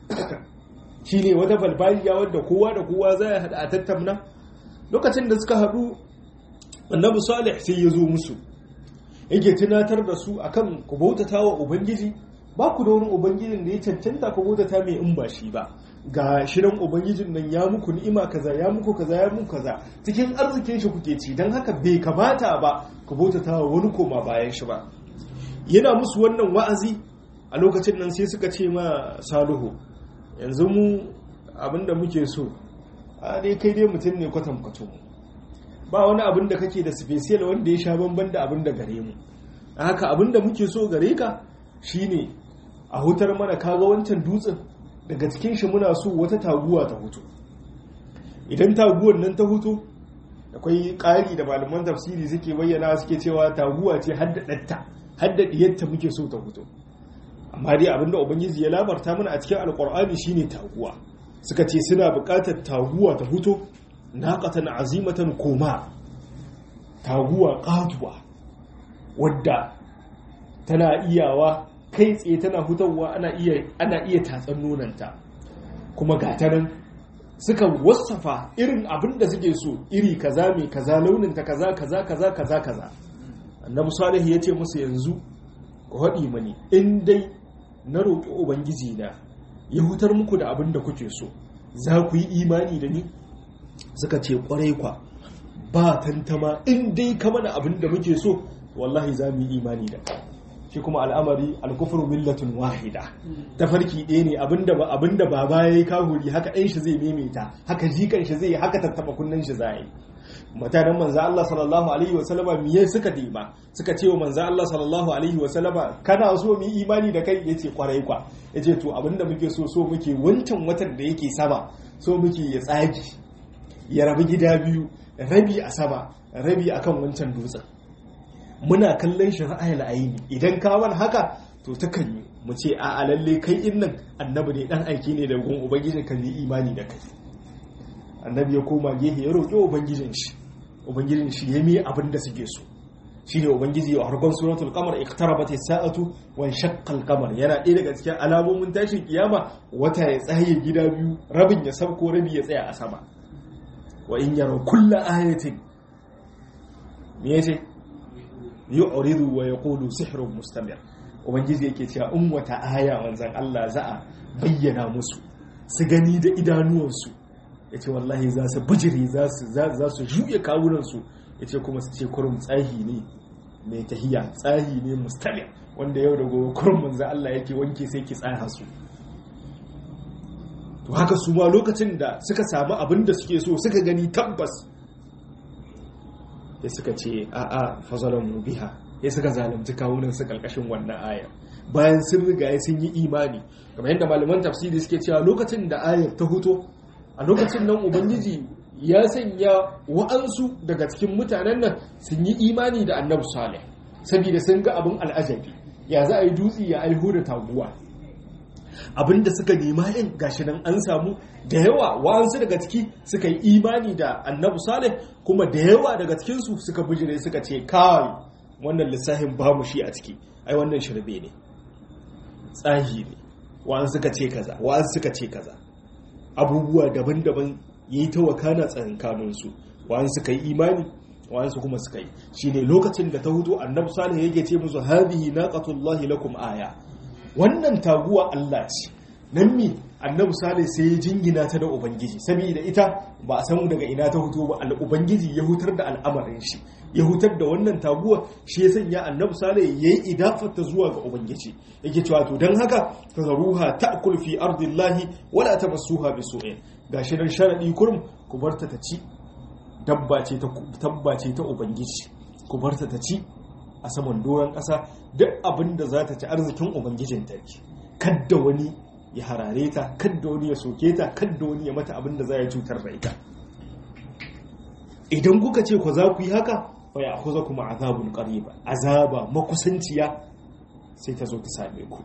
shine wata falfaliya wadda kowa da kowa za a haɗa a tattamna lokacin da suka haɗu annabi salih sai ya zo musu yake tunatar da su akan ku bautata wa ubangiji ba ku da wani ubangijin da ya cancanta ku bautata mai in ba shi ba ga shirin ubangijin nan ya muku ni'ima kaza ya muku kaza ya muku kaza cikin arzikin shi kuke ci don haka bai kamata ba ku bautata wa wani koma bayan shi ba yana musu wannan wa'azi a lokacin nan sai suka ce ma saluhu yanzu mu abinda muke so a dai kai dai mutum ne kwatankwacin mu ba wani abin da kake da special wanda ya sha bamban da abin da gare mu haka abin da muke so gare ka shine a hutar mana kaga wancan dutsen daga cikin shi muna so wata taguwa ta hutu idan taguwar nan ta hutu akwai ƙari da malaman tafsiri suke bayyana suke cewa taguwa ce haddadatta haddadiyarta muke so ta hutu amma dai abinda ubangiji ya labarta mana a cikin alkur'ani shine taguwa suka ce suna buƙatar taguwa ta hutu naƙatan azimatan koma taguwa ƙatuwa wadda tana iyawa kai tsaye tana hutawa ana iya ana iya tatsan nonanta kuma gatanan suka wasafa irin abin da suke so iri kaza mai kaza launinta kaza kaza kaza kaza kaza annabi salihu ya ce musu yanzu ku haɗi mani in dai na roƙi ubangiji na ya hutar muku da abin da kuke so za ku yi imani da ni suka ce kwarai kwa ba tantama in dai ka mana abin da muke so wallahi za mu yi imani da shi kuma al'amari alkufru millatun wahida tafarki ɗaya ne abinda ba abinda baba yayi kahuri haka ɗan shi zai maimaita haka jikan shi zai haka tattaba kunnen shi zai mutanen manzo Allah sallallahu alaihi wa sallama miye suka dima suka ce wa manzo Allah sallallahu alaihi wa sallama kana so mu yi imani da kai yace kwarai kwa yace to abinda muke so so muke wancan watan da yake sama so muke ya tsagi ya rabu gida biyu rabi a sama rabi akan wancan dutsen muna kallon shi ra'ayil aini idan ka wani haka to ta kan yi mu ce a lalle kai in nan annabi ne dan aiki ne da gun ubangijin kan yi imani da kai annabi ya koma gehe ya roƙi ubangijin shi ubangijin shi ya mi abin da suke so shine ubangiji a harkon suratul qamar iqtarabat as-sa'atu wa shaqqa al-qamar yana ɗaya daga cikin alamomin tashin kiyama wata ya tsaye gida biyu rabin ya sabko rabi ya tsaya a sama wa in yara kullu ayatin me yace yu'ridu wa yaqulu sihrun mustamir ubangiji yake cewa in wata aya manzon Allah za a bayyana musu su gani da idanuwansu yace wallahi za su bijire za su za su juye kawunan su yace kuma su ce kurum tsahi ne mai tahiya tsahi ne mustamir wanda yau da gobe kurum manzon Allah yake wanke sai ki tsaya su to haka su ma lokacin da suka samu abin da suke so suka gani tabbas ya suka ce a'a fazalan biha ya suka zalunci kawunan su karkashin wannan aya bayan sun riga sun yi imani kamar yadda malaman tafsiri suke cewa lokacin da ayar ta huto a lokacin nan ubangiji ya sanya wa'ansu daga cikin mutanen nan sun yi imani da annabi salih saboda sun ga abin al'ajabi ya za a yi dutse ya aiho da taguwa abinda suka nema yin gashi nan an samu da yawa wa'ansu daga ciki suka yi imani da annabu salih kuma da yawa daga cikinsu suka bijire suka ce kawai wannan lissafin ba mu shi a ciki ai wannan shirbe ne tsahi ne wa'ansu suka ce kaza wa'ansu suka ce kaza abubuwa daban-daban ya yi ta wakana tsakankaninsu wa'ansu suka yi imani wa'ansu kuma suka yi shine lokacin da ta hutu annabu salih yake ce musu hadhihi naqatullahi lakum aya wannan taguwa Allah ce nan mi annabi salih sai ya jingina ta da ubangiji saboda ita ba a samu daga ina ta huto ba ubangiji ya hutar da al'amarin shi ya hutar da wannan taguwa shi ya sanya annabi salih yayi idafata zuwa ga ubangiji yake cewa to dan haka tazaruha ta'kul fi ardillahi wala tamassuha bisu'in gashi nan sharadi kurum ku barta ta ci dabba ce ta tabba ce ta ubangiji ku barta ta ci a saman doron ƙasa duk abin da za ta ci arzikin ubangijin ta ne kadda wani ya harare ta kadda wani ya soke ta kadda wani ya mata abin da za ya cutar da ita idan kuka ce ku za ku yi haka fa ya kuza kuma azabun qariba azaba makusanciya sai ta zo ta same ku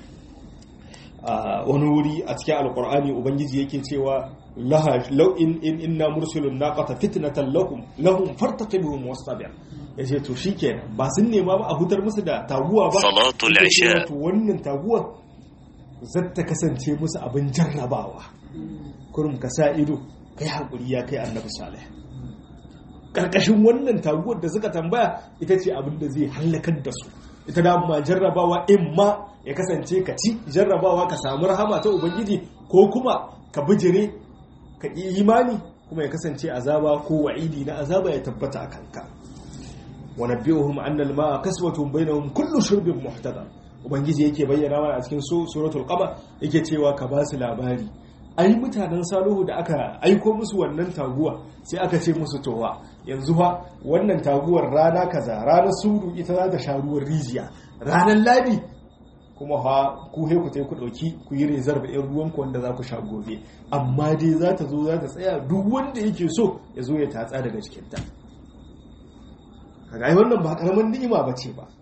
a wani wuri a cikin alkur'ani ubangiji yake cewa laha law in in inna mursilun naqata fitnatan lahum lahum fartaqibuhum wastabir yace to shikenan ba sun nema ba a hutar musu da taguwa ba salatul isha to wannan taguwa zata kasance musu abin jarrabawa kurum ka sa ido kai hakuri ya kai annabi salih karkashin wannan taguwar da suka tambaya ita ce abin da zai halakar da su ita da ma jarrabawa in ma ya kasance ka ci jarrabawa ka samu rahama ta ubangiji ko kuma ka bijire ka ƙi imani kuma ya kasance azaba ko wa'idi na azaba ya tabbata a kanka wa nabbi'uhum anna al-ma'a kaswatun bainahum kullu shurbin muhtadar ubangiji yake bayyana mana a cikin suratul qamar yake cewa ka ba su labari ai mutanen saluhu da aka aiko musu wannan taguwa sai aka ce musu towa yanzu fa wannan taguwar rana kaza ranar suru ita za ta sha ruwan rijiya ranar labi kuma ha ku he ku tai ku dauki ku yi rezar da yan ruwan ku wanda za ku sha gobe amma dai za ta zo za ta tsaya duk wanda yake so ya zo ya tatsa daga cikin ta kaga ai wannan ba karaman ni'ima bace ba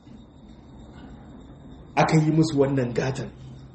aka yi musu wannan gatan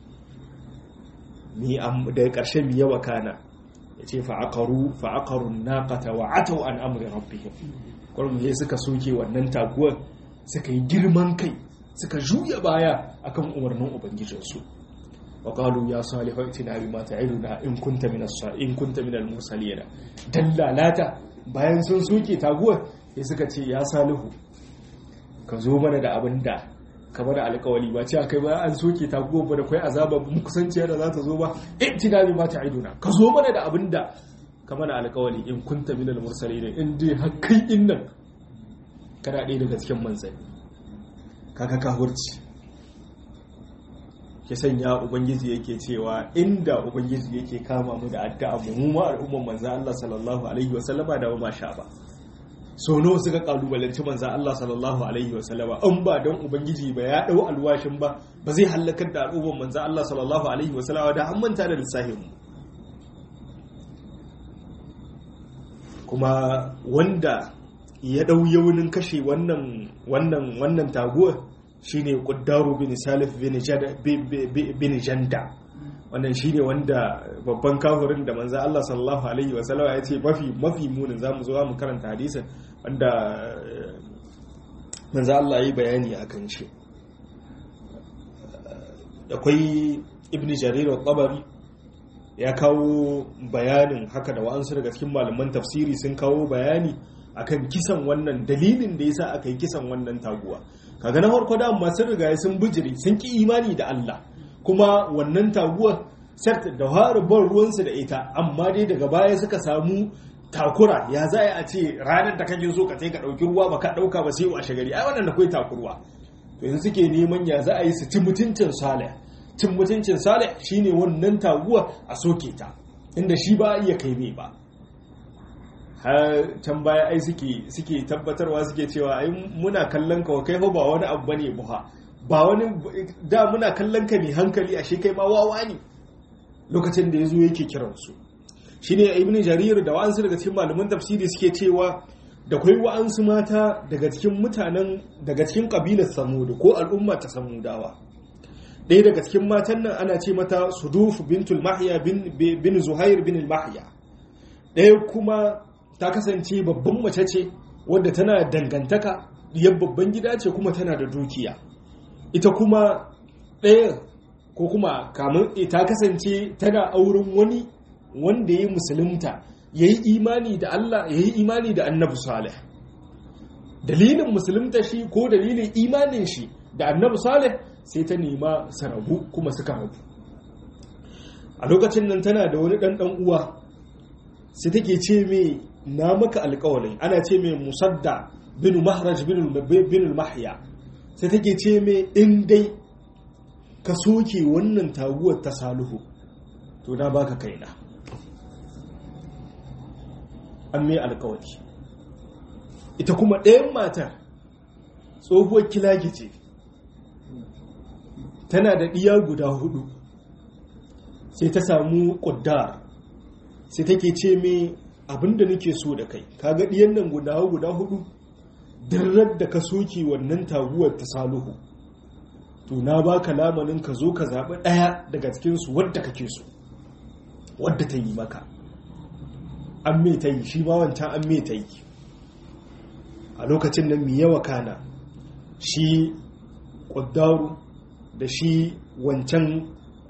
mi daga ƙarshe mi yawa kana ya ce fa'aƙaru fa'aƙarun naƙata wa atau an amri rabbihim ƙwarmu suka soke wannan taguwar suka yi girman kai suka juya baya akan umarnin ubangijinsu wa qalu ya salihu itina bi ma ta'iduna in kunta min in kunta min al-mursalin dan lalata bayan sun soke taguwar sai suka ce ya salihu ka zo mana da abin da kamar alkawali ba ce kai ba an soke ta gobe da kai azaba mu kusanciya da za ta zo ba ittina bi ma ta'iduna ka zo mana da abinda kamar alkawali in kunta minal mursalin in dai har kai in nan kana ɗaya daga cikin manzanni kaka ka hurci ke sanya ubangiji yake cewa inda ubangiji yake kama mu da addu'a mu mu ma al'umman manzo Allah sallallahu alaihi wasallama da ba sha ba so nawa suka kalubalanci manzan Allah sallallahu alaihi wasallama an ba don ubangiji ba ya dau alwashin ba ba zai halakar da al'ummar manzan Allah sallallahu alaihi wasallama da an manta da lissahin mu kuma wanda ya dau yaunin kashe wannan wannan wannan taguwar shine Quddaru bin Salif bin Jada bin Janda wannan shine wanda babban kafirin da manzo Allah sallallahu alaihi wasallam ya ce mafi mafi munin zamu zo mu karanta hadisin wanda manzo Allah yi bayani akan shi akwai ibn jarir al-tabari ya kawo bayanin haka da wa'ansu daga cikin malaman tafsiri sun kawo bayani akan kisan wannan dalilin da yasa aka yi kisan wannan taguwa kaga na farko da masu riga sun bijiri sun ki imani da Allah kuma wannan taguwar sart da ban ruwansu da ita amma dai daga baya suka samu takura ya za a ce ranar da kake so ka ka ɗauki ruwa ba ka ɗauka ba sai washe gari ai wannan da kai takurwa to yanzu suke neman ya za a yi su ci mutuncin salih cin mutuncin salih shine wannan taguwa a soke ta inda shi ba iya kai mai ba har can baya ai suke suke tabbatarwa suke cewa ai muna kallon ka kai fa ba wani abu bane buha ba wani da muna kallon ka ne hankali ashe kai ma wawa ne lokacin da yazo yake kiransu shine ibnu jarir da wa'ansu daga cikin malaman tafsiri suke cewa da kai wa'ansu mata daga cikin mutanen daga cikin kabilar samud ko al'umma ta samudawa ɗaya daga cikin matan nan ana ce mata suduf bintul mahya bin zuhair bin mahya ɗaya kuma ta kasance babban mace ce wadda tana dangantaka diyar babban gida ce kuma tana da dukiya ita kuma ɗaya ko kuma kamun ta kasance tana auren wani wanda ya musulunta ya yi imani da Allah ya yi imani da annabi salih dalilin musulunta shi ko dalilin imanin shi da annabi salih sai ta nema su rabu kuma suka rabu a lokacin nan tana da wani ɗanɗan uwa sai take ce mai na maka alƙawalin ana ce mai musadda bin mahraj bin mahya sai take ce mai in dai ka soke wannan taguwar ta saluhu to na baka kaina an mai alkawari ita kuma ɗayan matar tsohuwar kilagi ce tana da ɗiya guda hudu sai ta samu ƙuddar sai take ce mai abinda nake so da kai kaga ɗiyan nan guda guda hudu dirar da ka soke wannan taguwar ta saluhu to na baka lamanin ka zo ka zaɓi ɗaya daga cikinsu wadda kake so wadda ta yi maka an me ta yi shi ma wancan an me ta yi a lokacin nan mai yawa kana shi ƙuddaru da shi wancan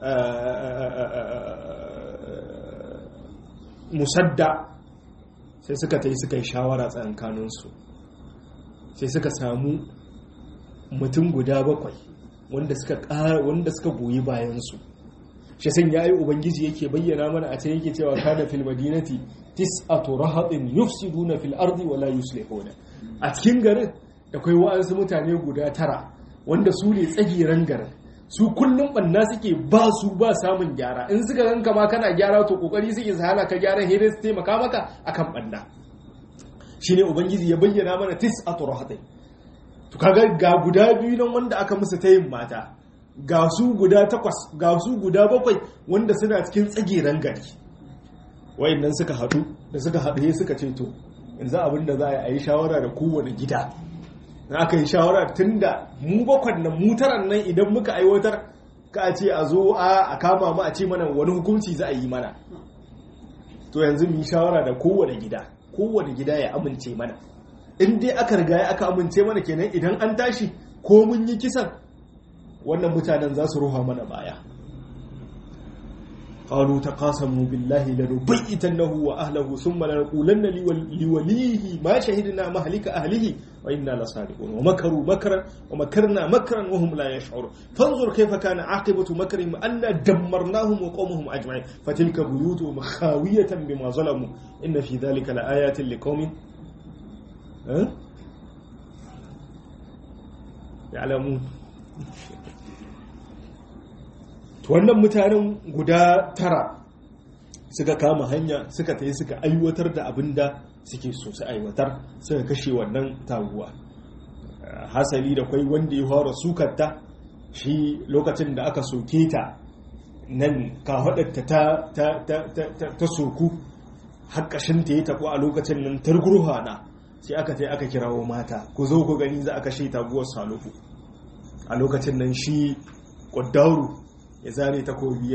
musadda sai suka ta yi suka yi shawara tsakankaninsu sai suka samu mutum guda bakwai wanda suka goyi bayansu shi sun ya yi ubangiji yake bayyana mana a can yake cewa kana fil madinati tis'atu rahatin yufsiduna fil ardi wala yuslihuna a cikin garin da kai wa'ansu mutane guda tara wanda su ne tsagiran garin su kullum banna suke ba su ba samun gyara in suka ganka ma kana gyara to kokari suke su hana ka gyara hidin su taimaka maka akan banna shine ubangiji ya bayyana mana tis'atu rahatin to kaga ga guda biyu nan wanda aka musu tayin mata ga su guda takwas ga su guda bakwai wanda suna cikin tsageren gari wayannan suka haɗu da suka haɗu suka ce to yanzu abin da za a yi shawara da kowane gida na aka yi shawara tun da mu bakwan nan mutaran nan idan muka aiwatar ka a ce a zo a kama mu a ce mana wani hukunci za a yi mana to yanzu mu yi shawara da kowane gida kowane gida ya amince mana in dai aka riga aka amince mana kenan idan an tashi ko mun yi kisan wannan mutanen za su ruha mana baya قالوا تقاسموا بالله لنبيتنه واهله ثم لنقولن لوليه ما شهدنا مهلك اهله وانا لصادقون ومكروا مكرا ومكرنا مكرا وهم لا يشعرون فانظر كيف كان عاقبه مكرهم انا دمرناهم وقومهم اجمعين فتلك بيوتهم خاويه بما ظلموا ان في ذلك لايات لقوم يعلمون wannan mutanen guda tara suka kama hanya suka ta suka aiwatar da abin da suke so su aiwatar suka kashe wannan taguwa hasali da kwai wanda ya fara sukarta shi lokacin da aka soke ta nan kafaɗarta ta soku haƙashin ta ya taɓo a lokacin nan targurhana sai aka ta aka kirawo mata ku zo ku gani za a kashe taguwar saluhu a lokacin nan shi ƙwaddauru ya zare takobi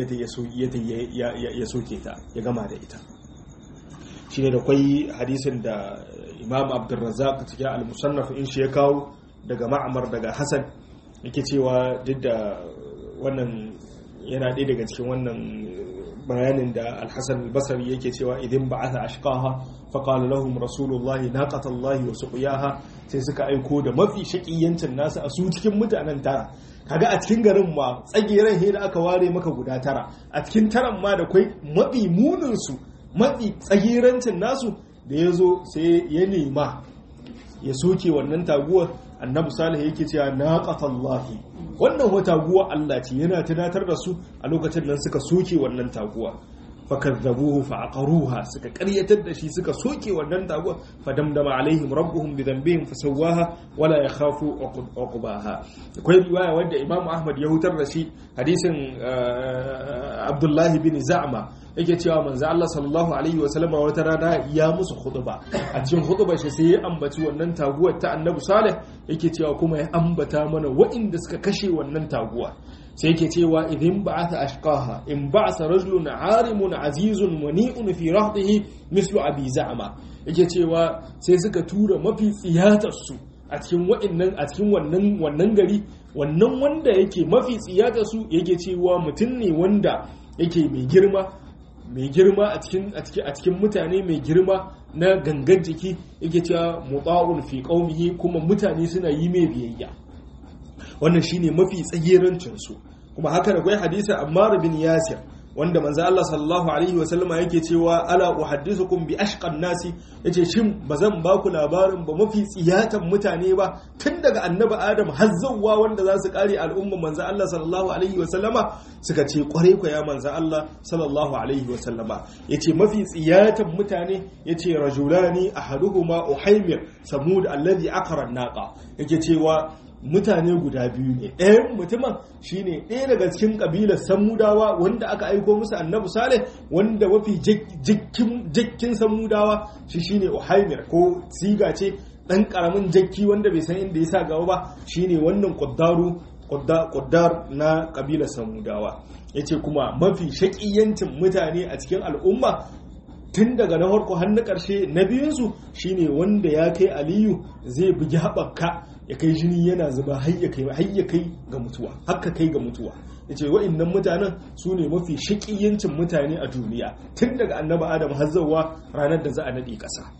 ya soke ta ya gama da ita shi ne da kwai hadisin da imam abdulrazak cikin al-musannaf in shi ya kawo daga ma'amar daga hassan yake cewa duk da wannan yana ɗaya daga cikin wannan bayanin da alhassan albasari yake cewa idan ba aka ashkaha faƙalu lahum rasulullahi naqatallahi wa suqiyaha sai suka aiko da mafi shaƙiyancin nasu a su cikin mutanen tara kaga a cikin garin ma tsageren he da aka ware maka guda tara a cikin taran ma da kwai mafi munin su mafi tsagerancin nasu da ya zo sai ya nema ya soke wannan taguwar annabi salih yake cewa naqatallahi wannan wata taguwa Allah ce yana tunatar da su a lokacin nan suka soke wannan taguwa fakazzabuhu fa'aqaruha suka ƙaryatar da shi suka soke wannan taguwa fadamdama alaihim rabbuhum bi dhanbihim fasawaha wala yakhafu uqbaha akwai riwaya wanda Imam Ahmad ya hutar da shi hadisin Abdullah bin Za'ma yake cewa manzo Allah sallallahu alaihi wasallam wata rana ya musu khutba a cikin khutbar shi sai ya ambaci wannan taguwar ta Annabi Salih yake cewa kuma ya ambata mana waɗanda suka kashe wannan taguwa sai yake cewa idan ba'atha ashqaha in ba'atha rajulun arimun azizun mani'un fi rahdihi mislu abi za'ma yake cewa sai suka tura mafi tsiyatar su a cikin wa'annan a cikin wannan wannan gari wannan wanda yake mafi tsiyatar su yake cewa mutum ne wanda yake mai girma mai girma a cikin a cikin mutane mai girma na gangan jiki yake cewa muta'un fi qaumihi kuma mutane suna yi mai biyayya wannan shine mafi tsagerancin su kuma haka da kwai hadisi Ammar bin Yasir wanda manzo Allah sallallahu alaihi wa sallama yake cewa ala uhaddithukum bi ashqan nasi yace shin bazan ba ku labarin ba mafi tsiyatan mutane ba tun daga annabi Adam har zawwa wanda za su kare al'umma manzo Allah sallallahu alaihi wa sallama suka ce kware ku ya manzo Allah sallallahu alaihi wa sallama yace mafi tsiyatan mutane yace rajulani ahaduhuma uhaymir samud alladhi aqara an-naqa yake cewa mutane guda biyu ne ɗayan mutumin shine ɗaya daga cikin ƙabilar samudawa wanda aka aiko musu annabi saleh wanda mafi jakkin samudawa shi shine uhaimir ko siga ce ɗan ƙaramin jakki wanda bai san inda ya sa gaba ba shine wannan ƙuddaru ƙuddar na ƙabilar samudawa ya ce kuma mafi shaƙiyancin mutane a cikin al'umma tun daga na farko har na ƙarshe na biyunsu shine wanda ya kai aliyu zai bugi haɓaka ya kai jini yana zuba har ya kai ga mutuwa haka kai ga mutuwa ya ce wa'innan mutanen su ne mafi shaƙiyancin mutane a duniya tun daga annaba adam har zauwa ranar da za a naɗe ƙasa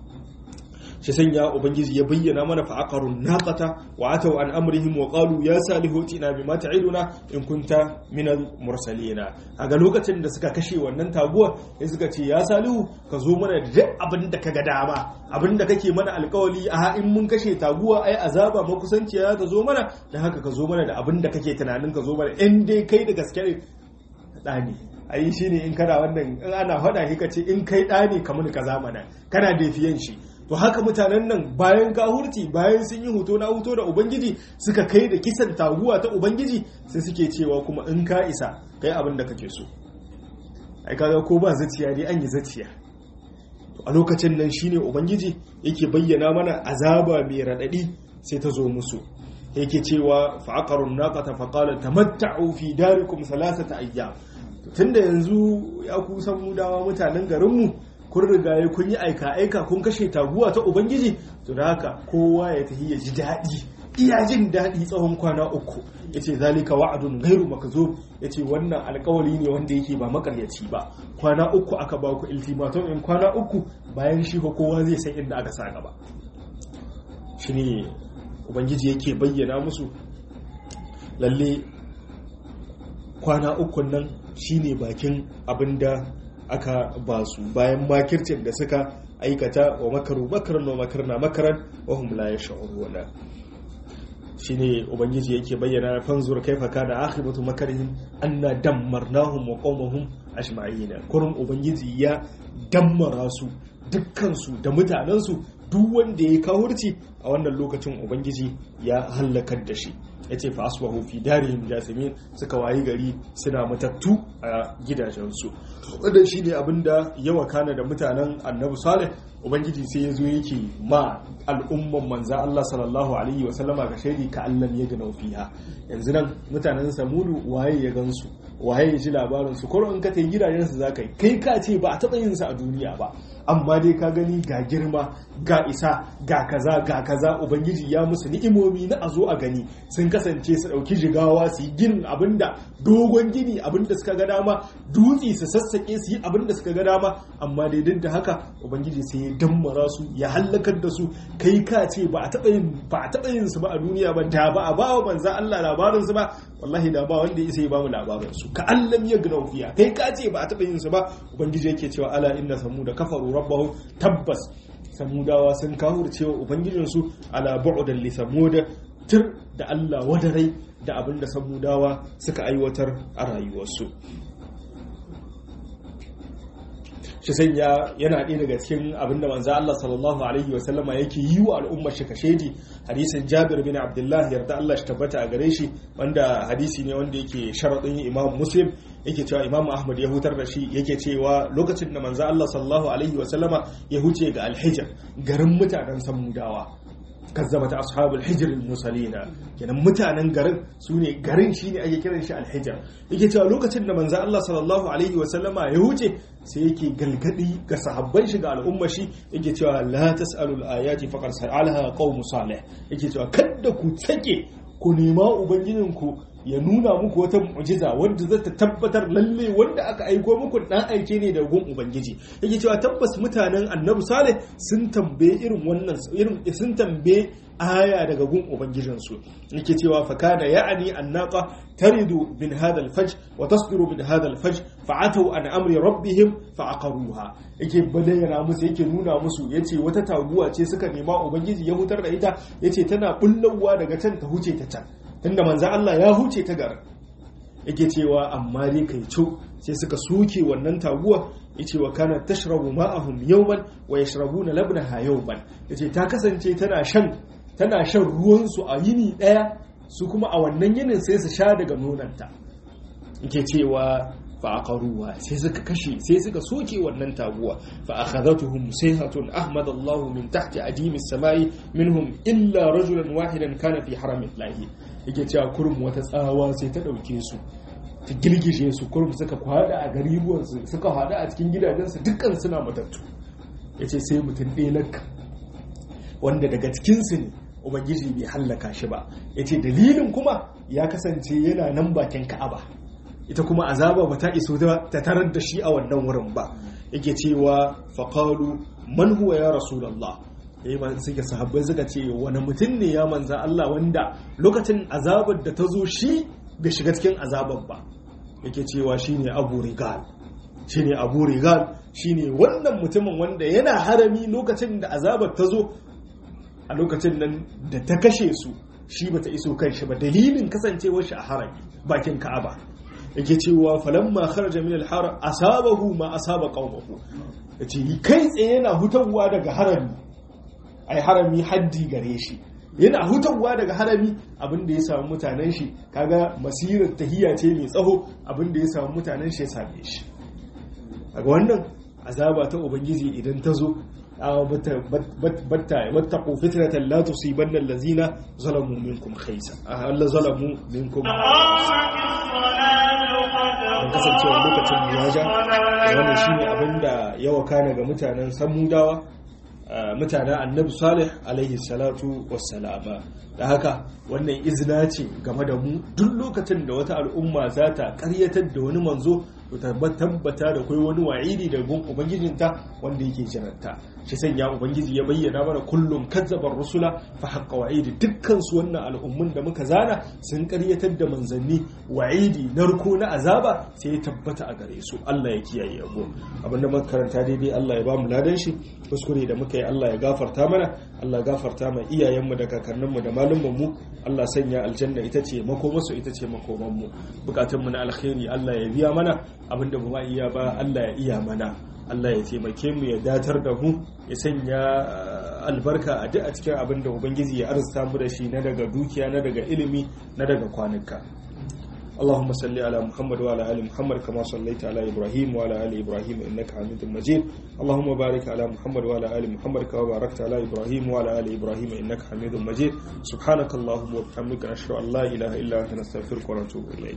shi sanya ubangiji ya bayyana mana fa aqarun naqata wa ataw an amrihim wa qalu ya salihu tina bima ta'iduna in kunta minal mursalina kaga lokacin da suka kashe wannan taguwa sai suka ce ya salihu ka zo mana da duk abin da kaga dama abin da kake mana alkawali a in mun kashe taguwa ai azaba makusanciya ta zo mana dan haka ka zo mana da abin da kake tunanin ka zo mana in dai kai da gaske ne dani ai shine in kana wannan in ana faɗa shi ka ce in kai ɗani kamar ka zamana kana defiyan shi to haka mutanen nan bayan kahurci bayan sun yi hoto na hoto da ubangiji suka kai da kisan taguwa ta ubangiji sai suke cewa kuma in ka isa kai abin da kake so ai kaga ko ba zaciya dai an yi zaciya to a lokacin nan shine ubangiji yake bayyana mana azaba mai radadi sai ta zo musu yake cewa fa aqarun naqata fa qala tamatta'u fi darikum thalathata ayyam tunda yanzu ya kusan mudawa mutanen garinmu kun rigaye kun yi aika-aika kun kashe taguwa ta ubangiji to da haka kowa ya tafi ya ji daɗi iya jin daɗi tsawon kwana uku ya ce zalika wa'adun gairu makazo ya ce wannan alkawali ne wanda yake ba makaryaci ba kwana uku aka ba ku ultimatum in kwana uku bayan shi ko kowa zai san inda aka sa gaba shi ne ubangiji yake bayyana musu lalle kwana uku nan shine bakin abin da aka ba su bayan makircin da suka aikata wa makaru makaran wa makarna makaran wa hum la yash'uruna shine ubangiji yake bayyana fanzur kaifa kana akhibatu makarihim anna dammarnahum wa qawmahum ajma'ina kurun ubangiji ya dammara su dukkan su da mutanen su duk wanda ya kawurci a wannan lokacin ubangiji ya hallakar da shi ya ce fa asbahu fi darihim jasimin suka wayi gari suna matattu a gidajensu wannan shine abinda ya wakana da mutanen annabi salih ubangiji sai ya zo yake ma al'umman manza Allah sallallahu alaihi wa sallama ga shaidi ka allam ya gana fiha yanzu nan mutanen samudu waye ya gansu waye ya ji labarin su ko in ka tai gidajen su zaka yi kai ka ce ba a taba yin sa a duniya ba amma dai ka gani ga girma ga isa ga kaza ga kaza ubangiji ya musu ni'imomi na a zo a gani sun kasance su dauki jigawa su yi ginin abinda dogon gini abinda suka ga dama dutse su sassake su yi abinda suka ga dama amma dai duk da haka ubangiji sai ya dammara su ya hallakar da su kai ka ce ba a taɓa yin ba a taɓa yin su ba a duniya ba da ba a ba wa manzan Allah labarin su ba wallahi da ba wanda ya ba mu labarin su ka allam ya gina fiya kai ka ce ba a taɓa yin su ba ubangiji yake cewa ala inna samuda kafaru rabbahu tabbas samudawa sun kafurce wa ubangijinsu ala bu'dan li samuda tir da Allah wadarai da abinda samudawa suka aiwatar a rayuwarsu shi sanya yana ɗaya daga cikin abinda manzo Allah sallallahu alaihi wa sallama yake yi wa al'ummar shi kashedi hadisin Jabir bin Abdullah yarda Allah shi tabbata a gare shi wanda hadisi ne wanda yake sharadin Imam Muslim yake cewa Imam Ahmad ya hutar da shi yake cewa lokacin da manzo Allah sallallahu alaihi wa sallama ya huce ga Al-Hijr garin mutanen Samudawa kazzabat ashabul hijr al-musalina kenan mutanen garin su ne garin shine ake kiran shi al-hijr yake cewa lokacin da manzo Allah sallallahu alaihi wa sallama ya huce sai yake galgadi ga sahabban shi ga al'umma shi yake cewa la tasalu al-ayati faqad sa'alaha qaum salih yake cewa kada ku sake ku nema ubangijinku ya nuna muku wata mu'jiza wanda za ta tabbatar lalle wanda aka aiko muku dan aike ne da gun ubangiji yake cewa tabbas mutanen annabi salih sun tambaye irin wannan irin sun tambaye aya daga gun ubangijinsu yake cewa fa kana ya'ani annaqa taridu min hadha al-fajr wa tasdiru min hadha al-fajr fa'atu an amri rabbihim fa'aqaruha yake bayyana musu yake nuna musu yace wata taguwa ce suka nema ubangiji ya hutar da ita yace tana bullawa daga can ta huce ta can tunda manzo Allah ya huce ta garin yake cewa amma dai kai co sai suka soke wannan taguwa yace wa kana tashrabu ma'ahum yawman wa yashrabuna labnaha yawman yace ta kasance tana shan tana shan ruwan su a yini daya su kuma a wannan yinin sai su sha daga nonanta yake cewa fa aqaruha sai suka kashe sai suka soke wannan taguwa fa akhadhatuhum sayhatun ahmad Allah min tahti adim as-samai minhum illa rajulan wahidan kana fi haramillahi yake cewa kurum wata tsawa sai ta dauke su ta girgishe su kurum suka kwada a garibuwansu suka hada a cikin gidajensu dukkan suna matattu yace sai mutum ɗaya lakka wanda daga cikinsu ne ubangiji bai hallaka shi ba yace dalilin kuma ya kasance yana nan bakin ka'aba ita kuma azaba ba ta iso ta tarar da shi a wannan wurin ba yake cewa faqalu man huwa ya rasulullah yayi ma suke sahabbai suka ce wani mutum ne ya manza Allah wanda lokacin azabar da ta zo shi bai shiga cikin azabar ba yake cewa shine Abu Rigal shine Abu Rigal shine wannan mutumin wanda yana harami lokacin da azabar ta zo a lokacin nan da ta kashe su shi bata iso kan shi ba dalilin kasancewar shi a harami bakin Ka'aba yake cewa falamma kharaja min al-haram asabahu ma asaba qaumahu yace kai tsaye yana hutawa daga harami ai harami haddi gare shi yana hutawa daga harami abinda ya samu mutanen shi kaga masirar tahiya ce mai tsaho abinda ya samu mutanen shi ya same shi kaga wannan azaba ta ubangiji idan ta zo batta wattaqu fitnatan la tusibanna allazina zalamu minkum khaysa alla zalamu minkum don kasancewa lokacin ya ja wannan shine abin da ya wakana ga mutanen samudawa mutanen annabi salih alaihi salatu wassalama da haka wannan izina ce game da mu duk lokacin da wata al'umma za ta karyatar da wani manzo to tabbata da kai wani wa'idi da gun ubangijinta wanda yake jiranta shi sanya ubangiji ya bayyana mana kullum kazzabar rusula fa haqqa wa'idi dukkan su wannan al'ummun da muka zana sun karyatar da manzanni wa'idi narko na azaba sai ya tabbata a gare su Allah ya kiyaye abu abinda muka karanta daidai Allah ya bamu ladan shi kuskure da muka yi Allah ya gafarta mana Allah gafarta ma iyayenmu da kakanninmu da malumanmu Allah sanya aljanna ita ce makomarsu ita ce makomanmu bukatunmu na alkhairi Allah ya biya mana abinda ba iya ba Allah ya iya mana Allah ya taimake mu ya datar da mu ya sanya albarka a duk a cikin abin da ubangiji ya arzuta mu da shi na daga dukiya na daga ilimi na daga kwanuka اللهم صل على محمد وعلى ال محمد كما صليت على ابراهيم وعلى ال ابراهيم انك حميد مجيد اللهم بارك على محمد وعلى ال محمد كما باركت على ابراهيم وعلى ال ابراهيم انك حميد مجيد سبحانك اللهم وبحمدك نشهد ان لا اله الا انت نستغفرك ونتوب اليك